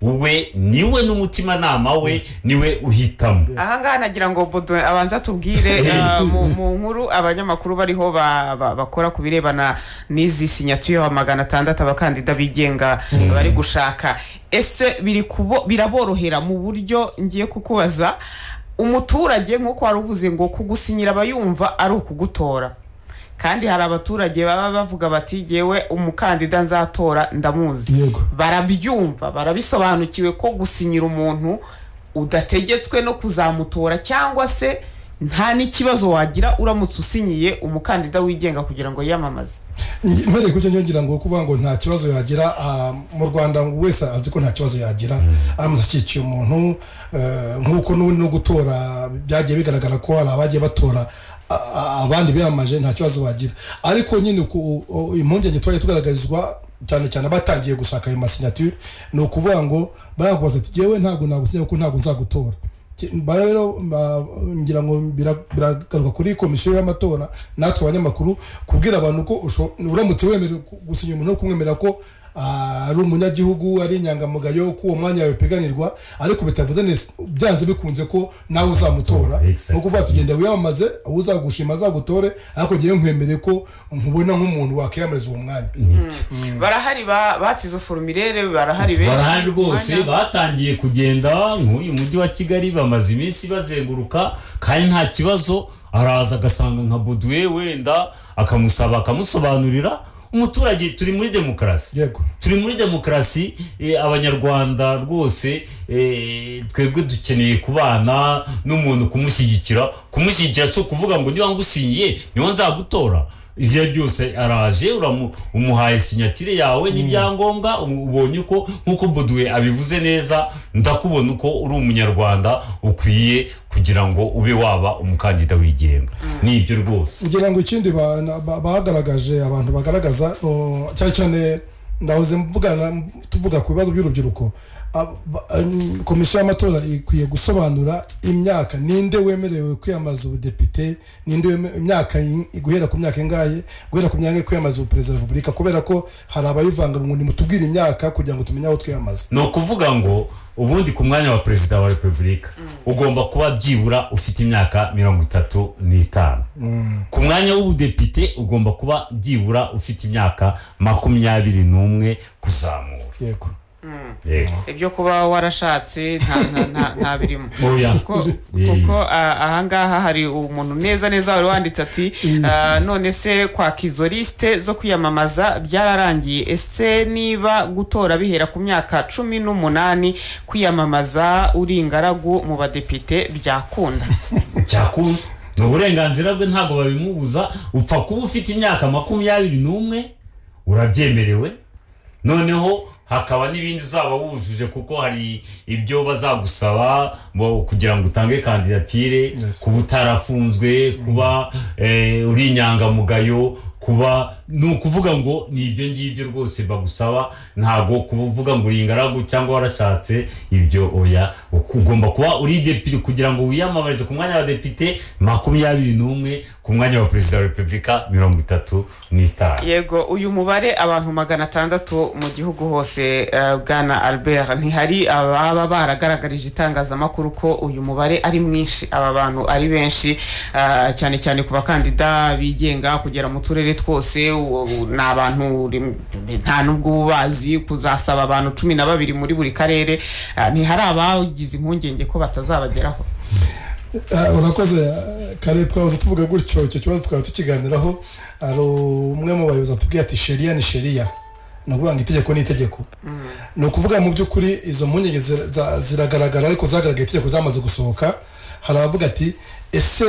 we niwe n'umutimanama we niwe uhitamo
ahangaha nagira ngo bodo abanza tubwire eh, mu mu nkuru abanyamakuru bariho ba- ba- bakora ku birebana n'izi sinyatire wa magana atandatu abakandida bigenga bari gushaka ese biri kubo- biraborohera mu buryo ngiye kukubaza umuturage nk'uko wari uvuze ngo kugusinyira aba yumva ari ukugutora kandi hari abaturage baba bavuga bati ngewe umukandida nzatora ndamuzi
yego
barabyumva barabisobanukiwe ko gusinyira umuntu udategetswe no kuzamutora cyangwa se nta n'ikibazo wagira uramutse usinyiye umukandida wigenga kugira ngo yiyamamaze
Nge- mpereye ku cyo ngira ngo kuvuga ngo nta kibazo yagira ah, mu rwanda ngo wese azi ko nta kibazo yagira aramutse ashyigikiye umuntu eh, nk'uko n'ubundi no gutora byagiye bigaragara ko hari abagiye batora a- a- abandi biyamaje nta kibazo bagira ariko nyine ku- o- impungenge twajya tugaragarizwa cyane cyane abatangiye gushaka ayo masinyature ni ukuvuga ngo barakubaza ati yewe ntabwo nagusinya kuko ntabwo nzagutora Ba rero ba- ngira ngo bira- biragaruka kuri komisiyo y'amatora natwe abanyamakuru kubwira abantu ko usho- uramutse wemera ku- gusinya umuntu no kumwemera ko ah, ari umunyagihugu ari inyangamugayo ko uwo mwanya yawe upiganirwa ariko bitavuze neza byanze bikunze ko nawe uzamutora
Exactly.
ni ukuvuga ati genda wiyamamaze uwo uzagushima azagutore ariko ngewe nkwemere ko nkubona nk'umuntu wakwiyamamariza uwo mwanya
barahari ba- batse izo forumire barahari benshi
barahari rwose
Mwanya-
batangiye kugenda nk'uyu mujyi wa kigali bamaze iminsi bazenguruka kandi nta kibazo araza agasanga nka boduwe wenda akamusaba akamusobanurira umuturage turi muri demokarasi
yego
turi muri demokarasi eh, abanyarwanda rwose eh, twebwe dukeneye kubana n'umuntu kumushyigikira kumushyigikira si ukuvuga ngo niba ngusinyiye niba nzagutora ibyo ari byo byose araje uramu- umuhaye sinyatire yawe n'ibyangombwa ubu- ubonye uko nk'uko boduwe abivuze neza ndakubona uko uri umunyarwanda ukwiye kugira ngo ube waba umukandida wigenga ni ibyo rwose
ngira ngo ikindi ba- na- ba- bagaragaje abantu bagaragaza no, cyane cyane ndahoze mvugana tuvuga ku bibazo by'urubyiruko Ab- ba- em, komisiyo y'amatora ikwiye gusobanura imyaka ninde wemerewe kwiyambaza ubudepite ninde weme- imyaka yi- guhera ku myaka ingahe guhera ku myaka kwiyambaza ubuperezida wa repubulika kubera ko hari abayivanga ngo nimutubwire imyaka kugira ngo tumenye aho twiyambaza
ni ukuvuga ngo ubundi ku mwanya wa perezida wa repubulika ugomba kuba byibura ufite imyaka mirongo itatu n'itanu ku mwanya w'ubudepite ugomba kuba byibura ufite imyaka makumyabiri n'umwe kuzamura
yego
yego
ibyo kuba warashatse nta- nta- nta- nta birimo
oya
kuko
Eh.
kuko ah, ahangaha hari umuntu neza neza wari wanditse ati ah, none se kwaka izo lisite zo kwiyamamaza byararangiye ese niba gutora bihera ku myaka cumi n'umunani kwiyamamaza uri ingaragu mu badepite byakunda
cyakuru ni uburenganzira bwe ntabwo babimubuza upfa kuba ufite imyaka makumyabiri n'umwe urabyemerewe noneho hakaba n'ibindi uzaba wujuje kuko hari ibyo bazagusaba bo- kugira ngo utange kandidatire
Yes.
kuba utarafunzwe kuba eh, uri inyangamugayo kuba ni ukuvuga ngo ni ibyo ngibyo rwose bagusaba ntabwo kuvuga ngo uri ingaragu cyangwa warashatse ibyo oya ugomba kuba uri depite kugira ngo wiyamamarize ku mwanya wa depite makumyabiri n'umwe ku mwanya wa perezida wa repubulika mirongo itatu n'itanu
yego uyu mubare abantu magana atandatu mu gihugu hose eh, bwana albert ntihari ababa baragaragarije itangazamakuru ko uyu mubare ari mwinshi aba bantu ari benshi eh, cyane cyane ku bakandida bigenga kugera mu turere twose u- u- ni abantu uri- nta n'ubwo uba ubazi kuzasaba abantu cumi na babiri muri buri karere eh, ntihari abagize impungenge ko batazabageraho
Ah, urakoze ah, kare twahoze tuvuga gutyo icyo kibazo twaba tukiganiraho hari umwe mu bayobozi atubwiye ati sheriya ni sheriya ni ukuvuga ngo itegeko ni itegeko ni ukuvuga mu by'ukuri izo mpungenge zira- za- ziragaragara ariko zagaragaye itegeko ryamaze gusohoka hari abavuga ati ese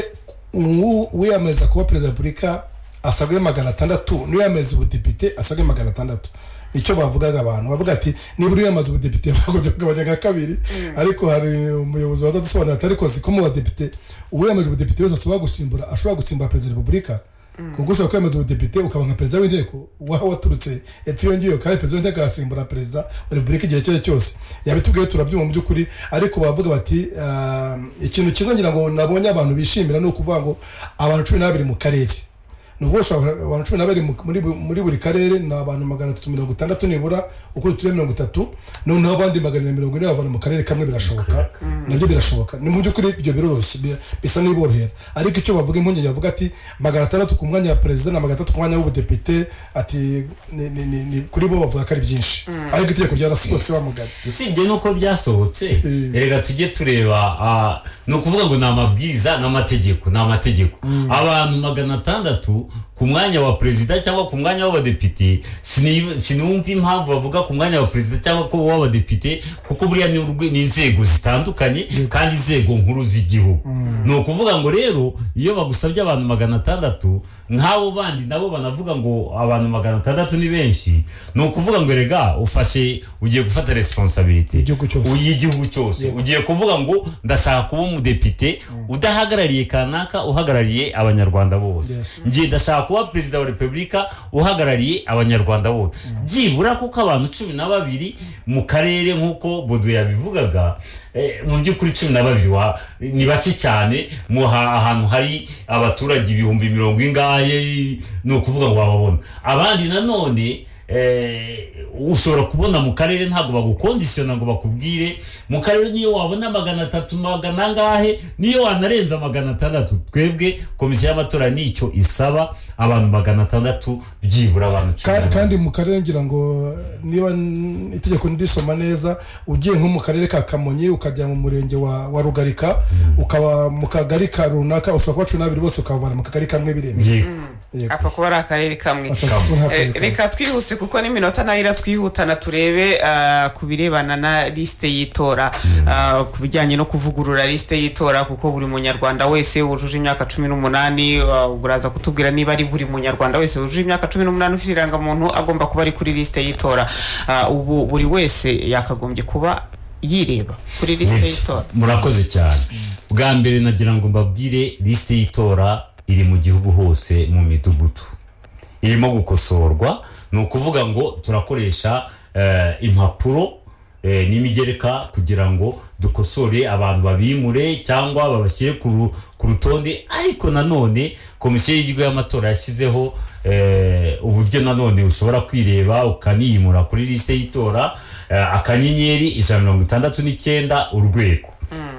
uwu- uwiyamamariza kuba perezida wa repubulika asabwe magana atandatu n'uwiyamamariza ubudepite asabwe magana atandatu nicyo bavugaga abantu bavuga ati niba uriyamamaza ubudepite bagombye kugabanya kabiri ariko hari umuyobozi wazadusobanurira ati ariko ziko mu badepite uwiyamamaje ubudepite wese asaba gusimbura ashobora gusimbura perezida wa repubulika kuko ushobora kwiyamamaza ubudepite ukaba nka perezida w'inteko waba waturutse epfo yongeyeho kandi perezida w'inteko yasimbura perezida wa repubulika igihe icyo ari cyo cyose yabitubwiye turabyuma mu by'ukuri ariko bavuga bati ah, ikintu cyiza ngira ngo nabonye abantu bishimira ni ukuvuga ngo abantu cumi n'abiri mu karere ni ubu ushobora abantu cumi n'abiri mu- muri bu- muri buri karere ni abantu magana atatu mirongo itandatu nibura uko uturere mirongo itatu noneho abandi magana ane mirongo ine bavana mu karere kamwe birashoboka nabyo birashoboka ni mu by'ukuri ibyo biroroshye bi- bisa n'iborohera ariko icyo bavuga impungenge bavuga ati magana atandatu ku mwanya wa perezida na magana atatu ku mwanya w'ubudepite ati ni- ni- ni- ni- kuri bo bavuga ko ari byinshi ariko itegeko ryarasohotse bamugana
usibye nuko byasohotse
Mm.
reka tujye tureba ah, ni ukuvuga ngo ni amabwiriza ni amategeko ni amategeko abantu magana atandatu ku mwanya wa perezida cyangwa ku mwanya w'abadepite sini- sinumva impamvu bavuga ku mwanya wa perezida cyangwa ku w'abadepite kuko buriya ni urwe- ni inzego zitandukanye kandi inzego nkuru z'igihugu ni ukuvuga ngo rero iyo bagusabye abantu magana atandatu nk'abo bandi nabo banavuga ngo abantu magana atandatu ni benshi ni ukuvuga ngo rega ufashe ugiye gufata responsabilite
Igihugu cyose.
y'igihugu cyose ugiye kuvuga ngo ndashaka kuba umudepite udahagarariye kanaka uhagarariye abanyarwanda bose
Yes.
ngiye ndashaka kuba perezida wa repubulika uhagarariye abanyarwanda bose byibura kuko abantu cumi na babiri mu karere nk'uko bodo yabivugaga eh, mu by'ukuri cumi na babiri wa- ni bake cyane mu ha- ahantu hari abaturage ibihumbi mirongo ingahe ni ukuvuga ngo wababona abandi nanone eh, ushobora kubona mu karere ntabwo bagukondisiona ngo bakubwire mu karere niyo wabona magana atatu magana angahe niyo wanarenza magana atandatu twebwe komisiyo y'amatora nicyo isaba abantu magana atandatu byibura abantu cumi
Ka-
na bane.
kandi mu karere ngira ngo niba n- itegeko nirisoma neza ugiye nko mu karere ka kamonyi ukajya mu murenge wa wa rugarika ukaba mu kagari ka runaka ushobora kuba cumi n'abiri bose ukabavana mu kagari kamwe biremeye
Yego.
Yego.
apfa kuba ari akarere kamwe
Akavuga ko nta
Eh,
karere kamwe.
reka twihuse kuko n'iminota nayo iratwihutana turebe ah, ku birebana na lisite y'itora Ah, ku bijyanye no kuvugurura lisite y'itora kuko buri munyarwanda wese wujuje imyaka cumi n'umunani ah, uraza kutubwira niba ari buri munyarwanda wese wujuje imyaka cumi n'umunani ufite irangamuntu agomba kuba ari kuri lisite y'itora Ah, ubu buri wese yakagombye kuba yireba kuri lisite y'itora
murakoze cyane bwa mbere nagira ngo mbabwire lisite y'itora iri mu gihugu hose mu midugudu irimo gukosorwa ni ukuvuga ngo turakoresha eh, impapuro eh, n'imigereka kugira ngo dukosore abantu babimure cyangwa babashyire ku ru- ku rutonde ariko nanone komisiyo y'igihugu y'amatora yashyizeho eh, uburyo nanone ushobora kwireba ukaniyimura kuri lisite y'itora eh, akanyenyeri ijana na mirongo itandatu n'icyenda urwego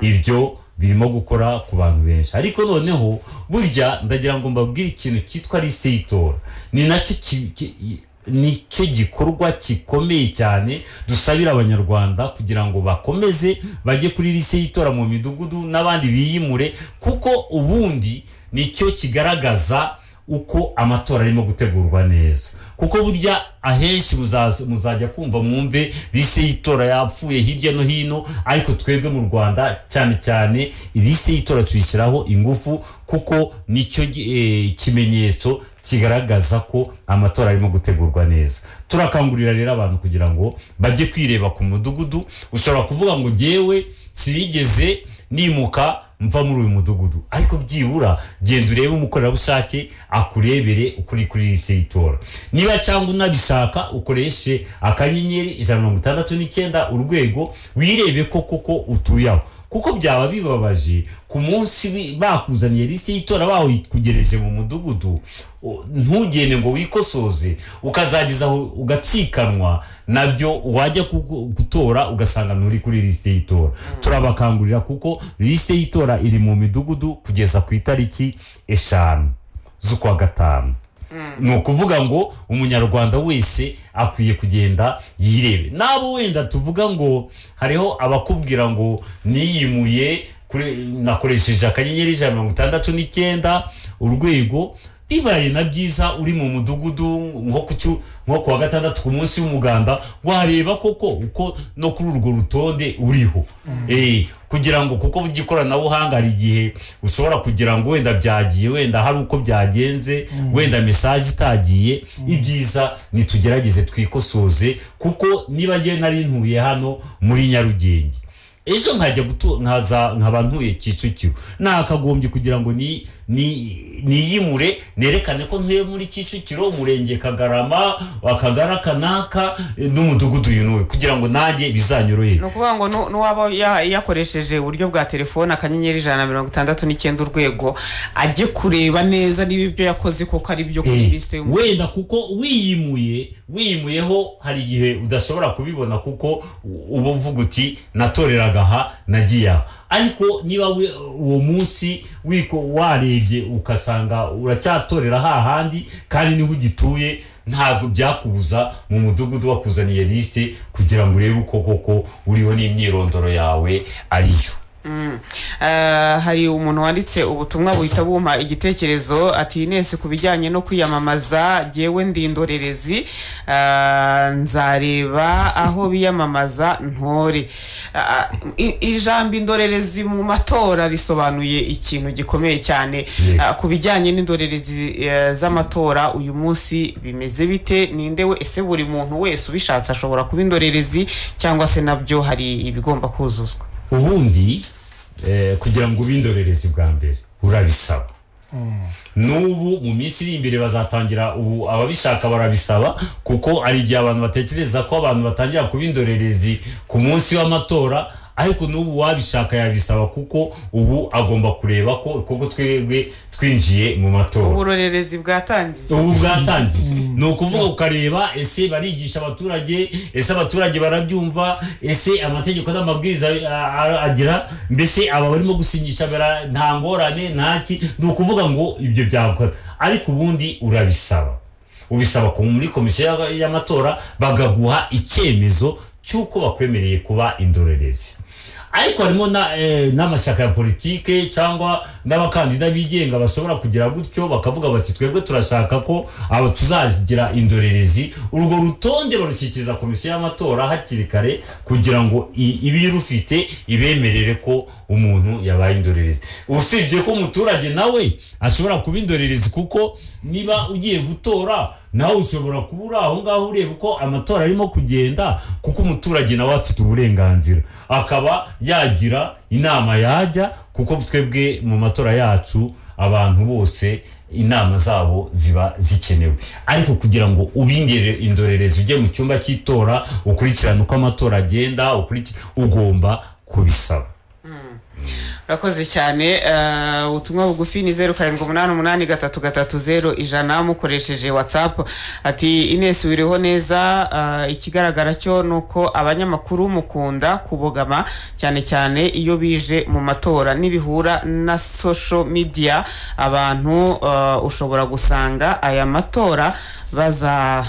ibyo birimo gukora ku bantu benshi ariko noneho burya ndagira ngo mbabwire ikintu cyitwa lisite y'itora ni nacyo ki- ki- nicyo gikorwa gikomeye cyane dusabira abanyarwanda kugira ngo bakomeze bajye kuri lisite y'itora mu midugudu n'abandi biyimure kuko ubundi nicyo kigaragaza uko amatora arimo gutegurwa neza kuko burya ahenshi muzaza- muzajya kumva mwumve lisite y'itora yapfuye hirya no hino ariko twebwe mu rwanda cyane cyane lisite y'itora tuyishyiraho ingufu kuko nicyo gi- eh, kimenyetso kigaragaza ko amatora arimo gutegurwa neza turakangurira rero abantu kugira ngo bajye kwireba ku mudugudu ushobora kuvuga ngo jyewe sinigeze nimuka mva muri uyu mudugudu ariko byibura genda urebe umukorerabushake akurebere ukuri kuri iyi seyitora niba cyangwa unabishaka ukoreshe akanyenyeri ijana na mirongo itandatu n'icyenda urwego wirebe ko koko utuye aho kuko byaba bibabaje ku munsi wi- bakuzaniye lisite y'itora bawikugereje mu mudugudu u- ntugende ngo wikosoze ukazageza aho ugacikanwa nabyo wajya kugu- gutora ugasanga nturi kuri lisite y'itora turabakangurira kuko lisite y'itora iri mu midugudu kugeza ku itariki eshanu z'ukwa gatanu ni ukuvuga ngo umunyarwanda wese akwiye kugenda yirebe n'abo wenda tuvuga ngo hariho abakubwira ngo niyimuye kuri- nakoresheje akanyenyeri ijana na mirongo itandatu n'icyenda urwego bibaye na byiza uri mu mudugudu nko ku cyu- nko ku wa gatandatu ku munsi w'umuganda wareba koko uko no kuri urwo rutonde uriho Eh, kugira ngo kuko burya ikoranabuhanga hari igihe ushobora kugira ngo wenda byagiye wenda hari uko byagenze wenda mesaje itagiye ibyiza nitugerageze twikosoze kuko niba ngewe nari ntuye hano muri nyarugenge ejo nkajya gutu nkaza nkaba ntuye kicukiro nakagombye kugira ngo ni ni niyimure nerekane ko ntuye muri kicukiro umurenge kagarama akagara kanaka eh, n'umudugudu uyu n'uyu kugira ngo nanjye bizanyorohere
ni ukuvuga ngo nu- n'uwaba ya- yakoresheje uburyo bwa telefone akanyenyeri ijana na mirongo itandatu n'icyenda urwego ajye kureba neza niba ibyo yakoze koko ari byo kuri
Eh,
lisite y'umu-
wenda kuko wiyimuye wiyimuyeho hari igihe udashobora kubibona kuko u- uba uvuga uti natoreraga aha nagiye aha ariko niba we- uwo munsi wiko warebye ugasanga uracyatorera hahandi kandi niho ugituye ntabwo byakubuza mu mudugudu wakuzaniye lisite kugira ngo urebe uko koko uriho n'imyirondoro yawe ariyo
Mm. Eh, hari umuntu wanditse ubutumwa buhita bumpa igitekerezo ati inesi ku bijyanye no kwiyamamaza jyewe ndi indorerezi eh, nzareba aho biyamamaza ntore Ah, i- ijambo indorerezi mu matora risobanuye ikintu gikomeye cyane
Yego.
Ah, ku bijyanye n'indorerezi eh, z'amatora uyu munsi bimeze bite ninde we ese buri muntu wese ubishatse ashobora kuba indorerezi cyangwa se nabyo hari ibigomba kuzuzwa
ubundi eh, kugira ngo ube indorerezi bwa mbere urabisaba n'ubu mu minsi iri imbere bazatangira ubu ababishaka barabisaba kuko hari igihe abantu batekereza ko abantu batangira kuba indorerezi ku munsi w'amatora ariko n'ubu wabishaka yabisaba kuko ubu agomba kureba ko kuko twebwe twinjiye mu matora
uburorerezi bwatangiye
ubu bwatangiye ni ukuvuga ukareba ese barigisha abaturage ese abaturage barabyumva ese amategeko n'amabwiriza a- a- agira mbese aba barimo gusinyisha bara- nta ngorane ntaki ni ukuvuga ngo ibyo byakora ariko ubundi urabisaba ubisaba ku- muri komisiyo y'aba- y'amatora bagaguha icyemezo cy'uko bakwemereye kuba indorerezi ariko harimo na- eh, n'amashyaka ya politike cyangwa n'abakandida bigenga bashobora kugira gutyo bakavuga bati twebwe turashaka ko aba tuzagira indorerezi urwo rutonde barushyikiriza komisiyo y'amatora hakiri kare kugira ngo i- ibirufite ibemerere ko umuntu yabaye indorerezi usibye ko umuturage nawe ashobora kuba indorerezi kuko niba ugiye gutora nawe ushobora kuba uri aho ngaho ureba uko amatora arimo kugenda kuko umuturage nawe afite uburenganzira akaba yagira inama yajya kuko twebwe mu matora yacu abantu bose inama zabo ziba zikenewe ariko kugira ngo ubingere indorerezi ujye mu cyumba cy'itora ukurikirane uko amatora agenda ukuriki- ugomba kubisaba
urakoze cyane eh, ubutumwa bugufi ni zeru karindwi umunani umunani gatatu gatatu zeru ijana mukoresheje watsapu ati inesi wiriho neza eh, ikigaragara cyo ni uko abanyamakuru mukunda kubogama cyane cyane iyo bije mu matora nibihura na social media abantu eh, ushobora gusanga aya matora baza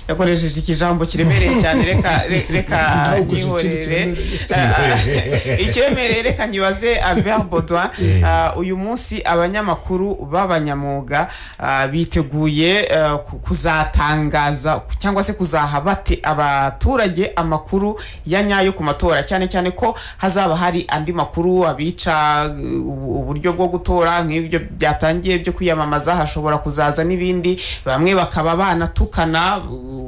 yakoresheje ikijambo kiremereye cyane reka re- reka
Ntawukoze ikindi
yihorere
kiremereye.
ikiremereye reka nyibaze albert baudouin Ah, uyu munsi abanyamakuru b'abanyamwuga ah, biteguye eh, ku- kuzatangaza ku- cyangwa se kuzaha bate abaturage amakuru ya nyayo ku matora cyane cyane ko hazaba hari andi makuru abica eh, ubu- uburyo bwo gutora nk'ibyo byatangiye byo kwiyamamaza hashobora kuzaza n'ibindi bamwe bakaba banatukana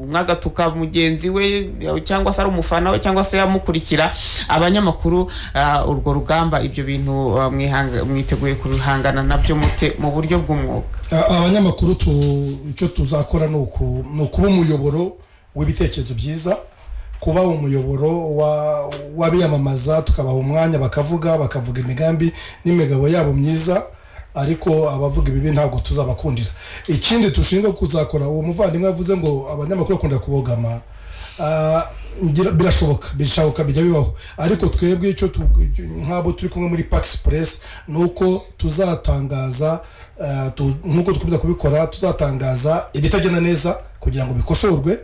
umwe agatuka mugenzi we cyangwa se ari umufana we cyangwa se amukurikira abanyamakuru ah, urwo rugamba ibyo bintu ah, mwihanga- mwiteguye kubihangana nabyo mute mu buryo bw'umwuga
A- abanyamakuru tu- icyo tuzakora ni uku- ni ukuba umuyoboro w'ibitekerezo byiza kuba umuyoboro wa- w'abiyamamaza tukabaha umwanya bakavuga bakavuga imigambi n'imigabo yabo myiza ariko abavuga ibibi ntabwo tuzabakundira ikindi dushinzwe kuzakora uwo muvandimwe yavuze ngo abanyamakuru bakunda kubogama Ah, ngira- birashoboka birashoboka bijya bibaho ariko twebwe icyo tu- nk'abo turi kumwe muri pakisi puresi ni uko tuzatangaza ah, tu- nk'uko dukomeza kubikora tuzatangaza ibitagenda neza kugira ngo bikosorwe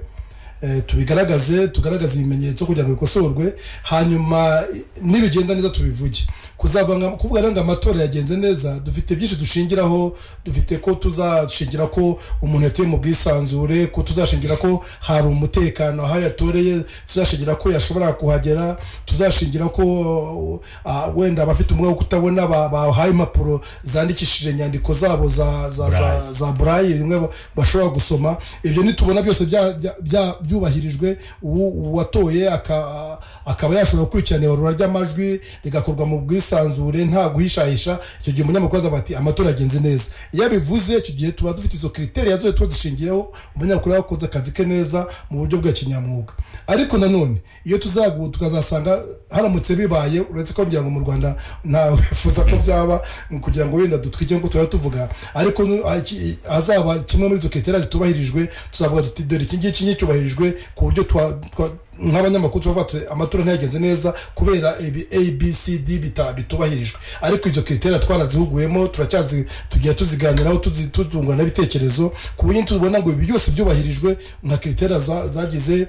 eh, tubigaragaze tugaragaze ibimenyetso kugira ngo bikosorwe hanyuma i- nibigenda neza tubivuge kuzava nka- kuvuga rero ngo amatora yagenze neza dufite byinshi dushingiraho dufite ko tuzashingira ko umuntu yatuye mu bwisanzure ko tuzashingira ko hari umutekano aho yatoreye tuzashingira ko yashobora kuhagera tuzashingira ko ah, wenda abafite umwuga wo kutabona ba- bahaye impapuro zandikishije inyandiko zabo za, za, za,
Braille.
za burayi zimwe ba- bashobora gusoma ibyo nitubona byose bya- bya- bya- byubahirijwe uwo- uwatoye aka- akaba yashobora gukurikirana ibarura ry'amajwi rigakorwa mu bwisanzure nta guhishahisha icyo gihe umunyamakuru azaba ati amatora yagenze neza iyo abivuze icyo gihe tuba dufite izo kriteriya zose tuba dushingiyeho umunyamakuru yakoze akazi ke neza mu buryo bwa kinyamwuga ariko nanone iyo tuzagu tukazasanga haramutse bibaye uretse ko ngira ngo mu rwanda ntawe wifuza ko byaba kugira ngo wenda dutwike ngo tuba tuvuga ariko nu- a- ki- hazaba kimwe muri izo kriteriya zitubahirijwe tuzavuga tuti dore iki ngiki nticyubahirijwe ku buryo twa- twa- nk'abanyamakuru tuba batuye amatora ntiyagenze neza kubera ibi abcd bitubahirijwe ariko izo kriteriya twarazihuguyemo turacyazi tugiye tuziganiraho tuzi- tuzungurana ibitekerezo ku buryo tubona ngo ibi byose byubahirijwe nka kriteriya za- zagize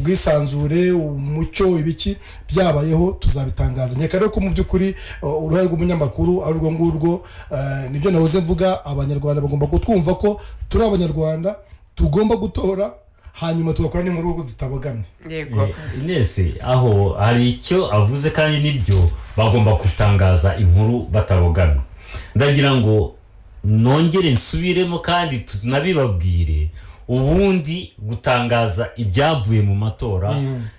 ubwisanzure umucyo ibiki byabayeho tuzabitangaza nkeka rero ko mu by'ukuri uh, uruhare rw'umunyamakuru ari urwo ngurwo uh, nibyo nahoze mvuga abanyarwanda bagomba kutwumva ko turi abanyarwanda tugomba gutora hanyuma tugakora n'inkuru kuko zitabogamye
yego
Eh, Ines aho hari icyo avuze kandi nibyo bagomba gutangaza inkuru batabogamye ndagira ngo nongere nsubiremo kandi tunabibabwire ubundi gutangaza ibyavuye mu matora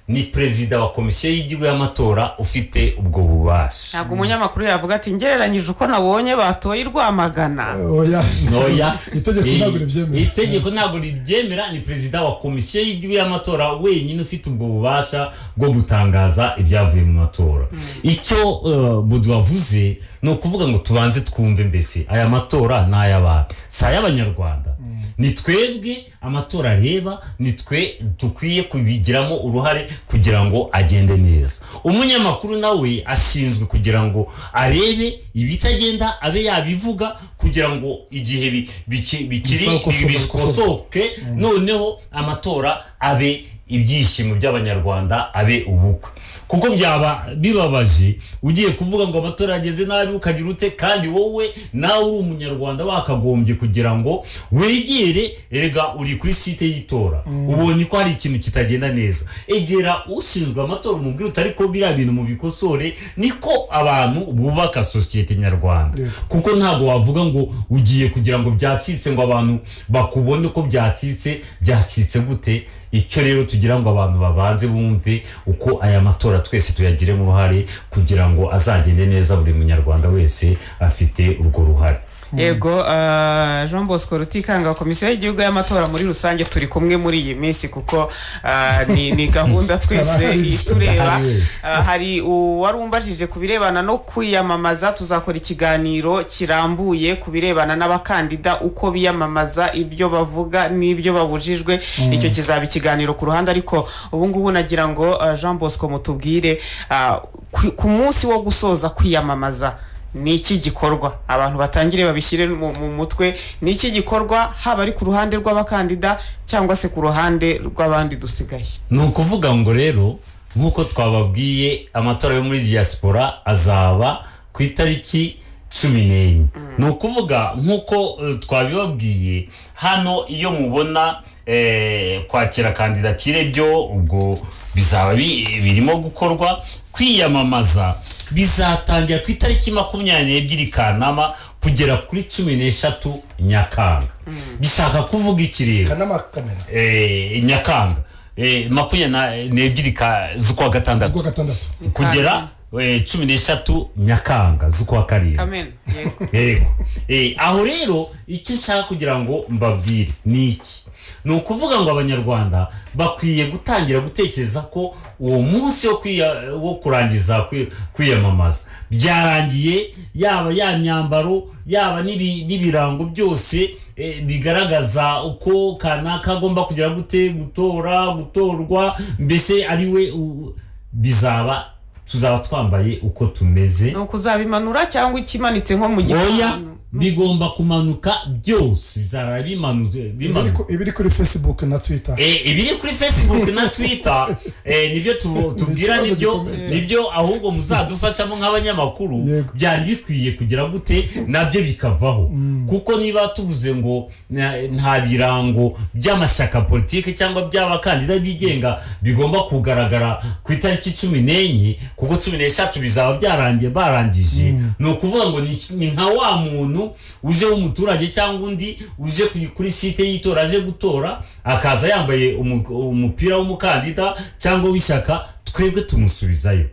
ni perezida wa komisiyo y'igihugu y'amatora ufite ubwo bubasha
ntabwo umunyamakuru yavuga ati ngereranyije uko nabonye batoye i rwamagana
oya
ntoya
itegeko
Eh,
ntabwo ribyemera
itegeko ntabwo ribyemera ni perezida wa komisiyo y'igihugu y'amatora wenyine ufite ubwo bubasha bwo gutangaza ibyavuye mu matora icyo eh, budu wavuze ni ukuvuga ngo tubanze twumve mbese aya matora ni ay'abantu si ay'abanyarwanda ni twebwe amatora areba ni twe dukwiye kubigiramo uruhare kugira ngo agende neza umunyamakuru nawe ashinzwe kugira ngo arebe ibitagenda abe yabivuga kugira ngo igihe bi- biki- bikiri
Bikosorwe,
bikosoke noneho amatora abe ibyishimo by'abanyarwanda abe ubukwe kuko byaba bibabaje ugiye kuvuga ngo amatora yageze nabi ukagira ute kandi wowe nawe uri umunyarwanda wakagombye kugira ngo wegere erega uri kuri site y'itora ubonye ko hari ikintu kitagenda neza egera ushinzwe amatora umubwire utari ko biriya bintu mu bikosore niko abantu bubaka sosiyete nyarwanda
Yego.
kuko ntabwo wavuga ngo ugiye kugira ngo byacitse ngo abantu bakubone ko byacitse byacitse gute icyo rero tugira ngo abantu babanze bumve uko aya matora twese tuyagiremo uruhare kugira ngo azagende neza buri munyarwanda wese afite urwo ruhare
yego ah, jean bosco rutikanga wa komisiyo y'igihugu y'amatora muri rusange turi kumwe muri iyi minsi kuko ah, ni, ni gahunda twese
Abahari wese.
itureba
Abahari wese.
Ah, hari uwari umbajije ku birebana no kwiyamamaza tuzakora ikiganiro kirambuye ku birebana n'abakandida uko biyamamaza ibyo bavuga n'ibyo babujijwe icyo kizaba ikiganiro ku ruhande ariko ubu ngubu nagira ngo ah, jean bosco mutubwire ah, ku- ku munsi wo gusoza kwiyamamaza ni iki gikorwa abantu batangire babishyire mu, mu mutwe ni iki gikorwa haba ari ku ruhande rw'abakandida cyangwa se ku ruhande rw'abandi dusigaye
ni ukuvuga ngo rero nk'uko twababwiye amatora yo muri diaspora azaba ku itariki cumi n'enye ni ukuvuga nk'uko eh, twabibabwiye hano iyo mubona eh, kwakira kandidatire byo ubwo bizaba bi- birimo gukorwa kwiyamamaza bizatangira ku itariki makumyabiri n'ebyiri kanama kugera kuri cumi n'eshatu nyakanga bishaka kuvuga iki rero
kanama kamena
eh, nyakanga eh, makumyabiri n'ebyiri ka- z'ukwa gatandatu
z'ukwa gatandatu
kugera eh, cumi n'eshatu nyakanga z'ukwa karindwi
kamena yego
yego Eh, aho rero icyo nshaka kugira ngo mbabwire ni iki ni ukuvuga ngo abanyarwanda bakwiye gutangira gutekereza ko uwo munsi wo kwiya- wo kurangiza kwi- kwiyamamaza byarangiye yaba ya myambaro yaba n'ibi- n'ibirango byose eh, bigaragaza uko kanaka agomba kugira gute gutora gutorwa mbese ari we u- bizaba tuzaba twambaye uko tumeze
ni ukuzabimanura cyangwa ikimanitse nko mu
oya
gipangu
bigomba kumanuka byose bizarara bimanuze
ibiri
bimanuka
ku- ibiri kuri facebook na twitter
Eh, ibiri kuri facebook na twitter eh, nibyo tu- tubwira
Ni ikibazo
nibyo
gikomeye.
nibyo ahubwo muzadufashamo nk'abanyamakuru
Yego.
byari bikwiye kugira gute nabyo bikavaho kuko niba tuvuze ngo na- nta birango by'amashyaka politiki cyangwa by'abakandida bigenga bigomba kugaragara ku itariki cumi n'enye kuko cumi n'eshatu bizaba byarangiye barangije ni ukuvuga ngo ni- ni nka wa muntu uje w'umuturage cyangwa undi uje ku- kuri site y'itora aje gutora akaza yambaye umu- umupira w'umukandida cyangwa w'ishyaka twebwe tumusubizayo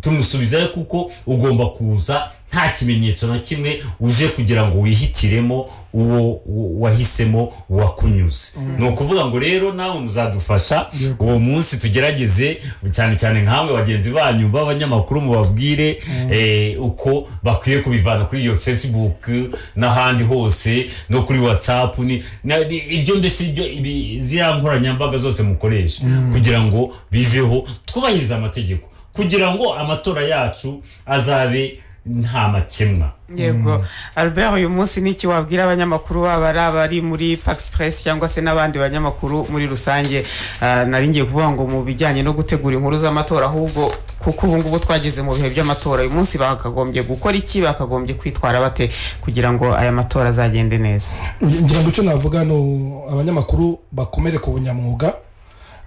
tumusubizayo kuko ugomba kuza nta kimenyetso na kimwe uje kugira ngo wihitiremo uwo uwo wahisemo uwakunyuze ni ukuvuga ngo rero nawe muzadufasha
Yego.
uwo munsi tugerageze cyane cyane nkawe bagenzi banyu b'abanyamakuru mubabwire eh, uko bakwiye kubivana kuri iyo facebook n'ahandi hose no kuri whatsapp ni- na- ni- ibyo mbese ibyo- ibi- ziriya nkoranyambaga zose mukoresha kugira ngo biveho twubahirize amategeko kugira ngo amatora yacu azabe nta makemwa
yego albert uyu munsi ni iki wabwira abanyamakuru baba ari abari muri pax press cyangwa se n'abandi banyamakuru muri rusange Ah, nari ngiye kuvuga ngo mu bijyanye no gutegura inkuru z'amatora ahubwo kuko ubu ngubu twageze mu bihe by'amatora uyu munsi bakagombye gukora iki bakagombye kwitwara bate kugira ngo aya matora azagende neza
Nge- ngira ngo icyo navuga ni abanyamakuru bakomere ku bunyamwuga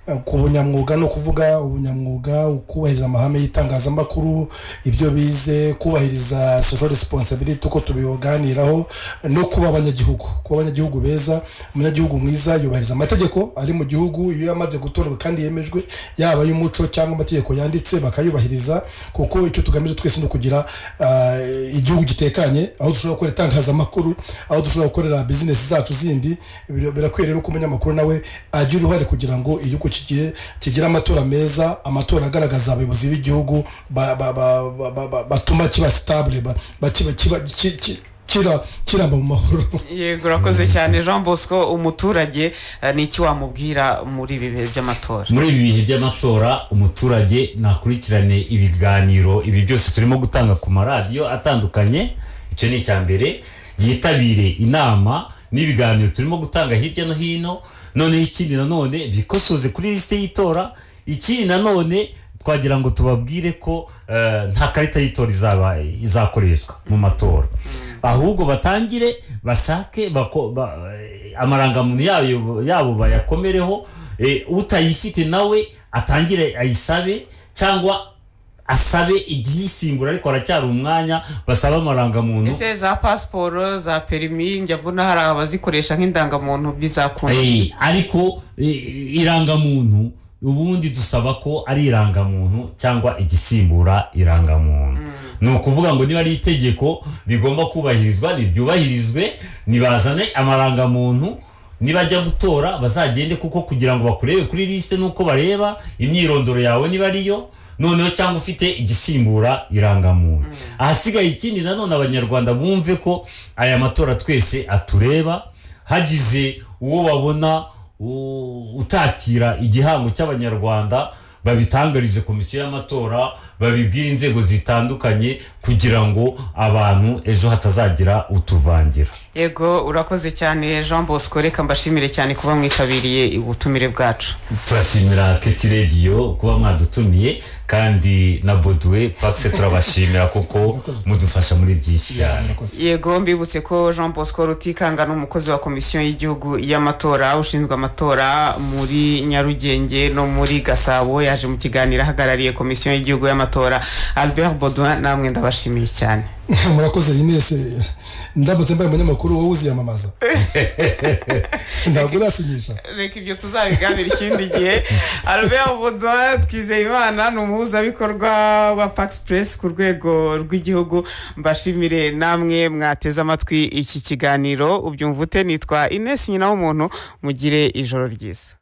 Eh, ku bunyamwuga ni ukuvuga ubunyamwuga kubahiriza amahame y'itangazamakuru ibyo bize kubahiriza social responsibility uko tubiganiraho no kuba abanyagihugu kuba abanyagihugu beza umunyagihugu mwiza yubahiriza amategeko ari mu gihugu iyo yamaze gutorwa kandi yemejwe yaba ay'umuco cyangwa amategeko yanditse bakayubahiriza kuko icyo tugamije twese ni ukugira ah, igihugu gitekanye aho dushobora gukora itangazamakuru aho dushobora gukorera bizinesi zacu zindi bira- birakwiye rero ko umunyamakuru nawe agira uruhare kugira ngo igihugu kigire kigire amatora meza amatora agaragaza abayobozi b'igihugu ba- ba- ba- ba- ba- ba- batuma kiba sitabule ba- ba- kiba- kiba- ki- ki- kira- kiramba mu mahoro
yego urakoze cyane jean bosco umuturage ah, ni iki wamubwira muri ibi bihe by'amatora
muri ibi bihe by'amatora umuturage nakurikirane ibiganiro ibi byose turimo gutanga ku maradiyo atandukanye icyo ni icya mbere yitabire inama n'ibiganiro turimo gutanga hirya no hino noneho ikindi nanone bikosoze kuri lisite y'itora ikindi nanone twagira ngo tubabwire ko eh, nta karita y'itora izaba izakoreshwa mu matora ahubwo batangire bashake bako- ba- eh, amarangamuntu yayo- yabo bayakomereho eh, utayifite nawe atangire ayisabe cyangwa asabe igiyisimbura ariko haracyari umwanya basaba amarangamuntu
ese za pasiporo za perimi njya mbona hari abazikoresha nk'indangamuntu bizakunda
Eh, ariko eh, irangamuntu ubundi dusaba ko ari irangamuntu cyangwa igisimbura irangamuntu ni ukuvuga ngo niba ari itegeko rigomba kubahirizwa niryubahirizwe nibazane amarangamuntu nibajya gutora bazagende kuko kugira ngo bakurebe kuri lisite nuko bareba imyirondoro yawe niba ariyo noneho cyangwa ufite igisimbura irangamuntu ahasigaye ikindi nanone abanyarwanda bumve ko aya matora twese atureba hagize uwo babona u- utakira igihango cy'abanyarwanda babitangarize komisiyo y'amatora babibwire inzego zitandukanye kugira ngo abantu ejo hatazagira utuvangira
yego urakoze cyane jean bosco reka mbashimire cyane kuba mwitabiriye ubutumire bwacu
turashimira keti rediyo kuba mwadutumiye kandi na boduwe bakise turabashimira kuko mudufasha muri byinshi cyane
yego mbibutse ko jean bosco rutikanga ni umukozi wa komisiyo y'igihugu y'amatora ushinzwe amatora muri nyarugenge no muri gasabo yaje mu kiganiro ahagarariye komisiyo y'igihugu y'amatora albert boduwe namwe ndabashimiye cyane
murakoze inese ndamutse mbaye umunyamakuru wowe uziyamamaza ntabwo urasinyisha
reka ibyo tuzabiganira ikindi gihe albert boduwe twizeyimana ni umuhuzabikorwa wa pakisipresi ku rwego rw'igihugu mbashimire namwe mwateze amatwi iki kiganiro ubyumva ute nitwa inesi nyina w'umuntu mugire ijoro ryiza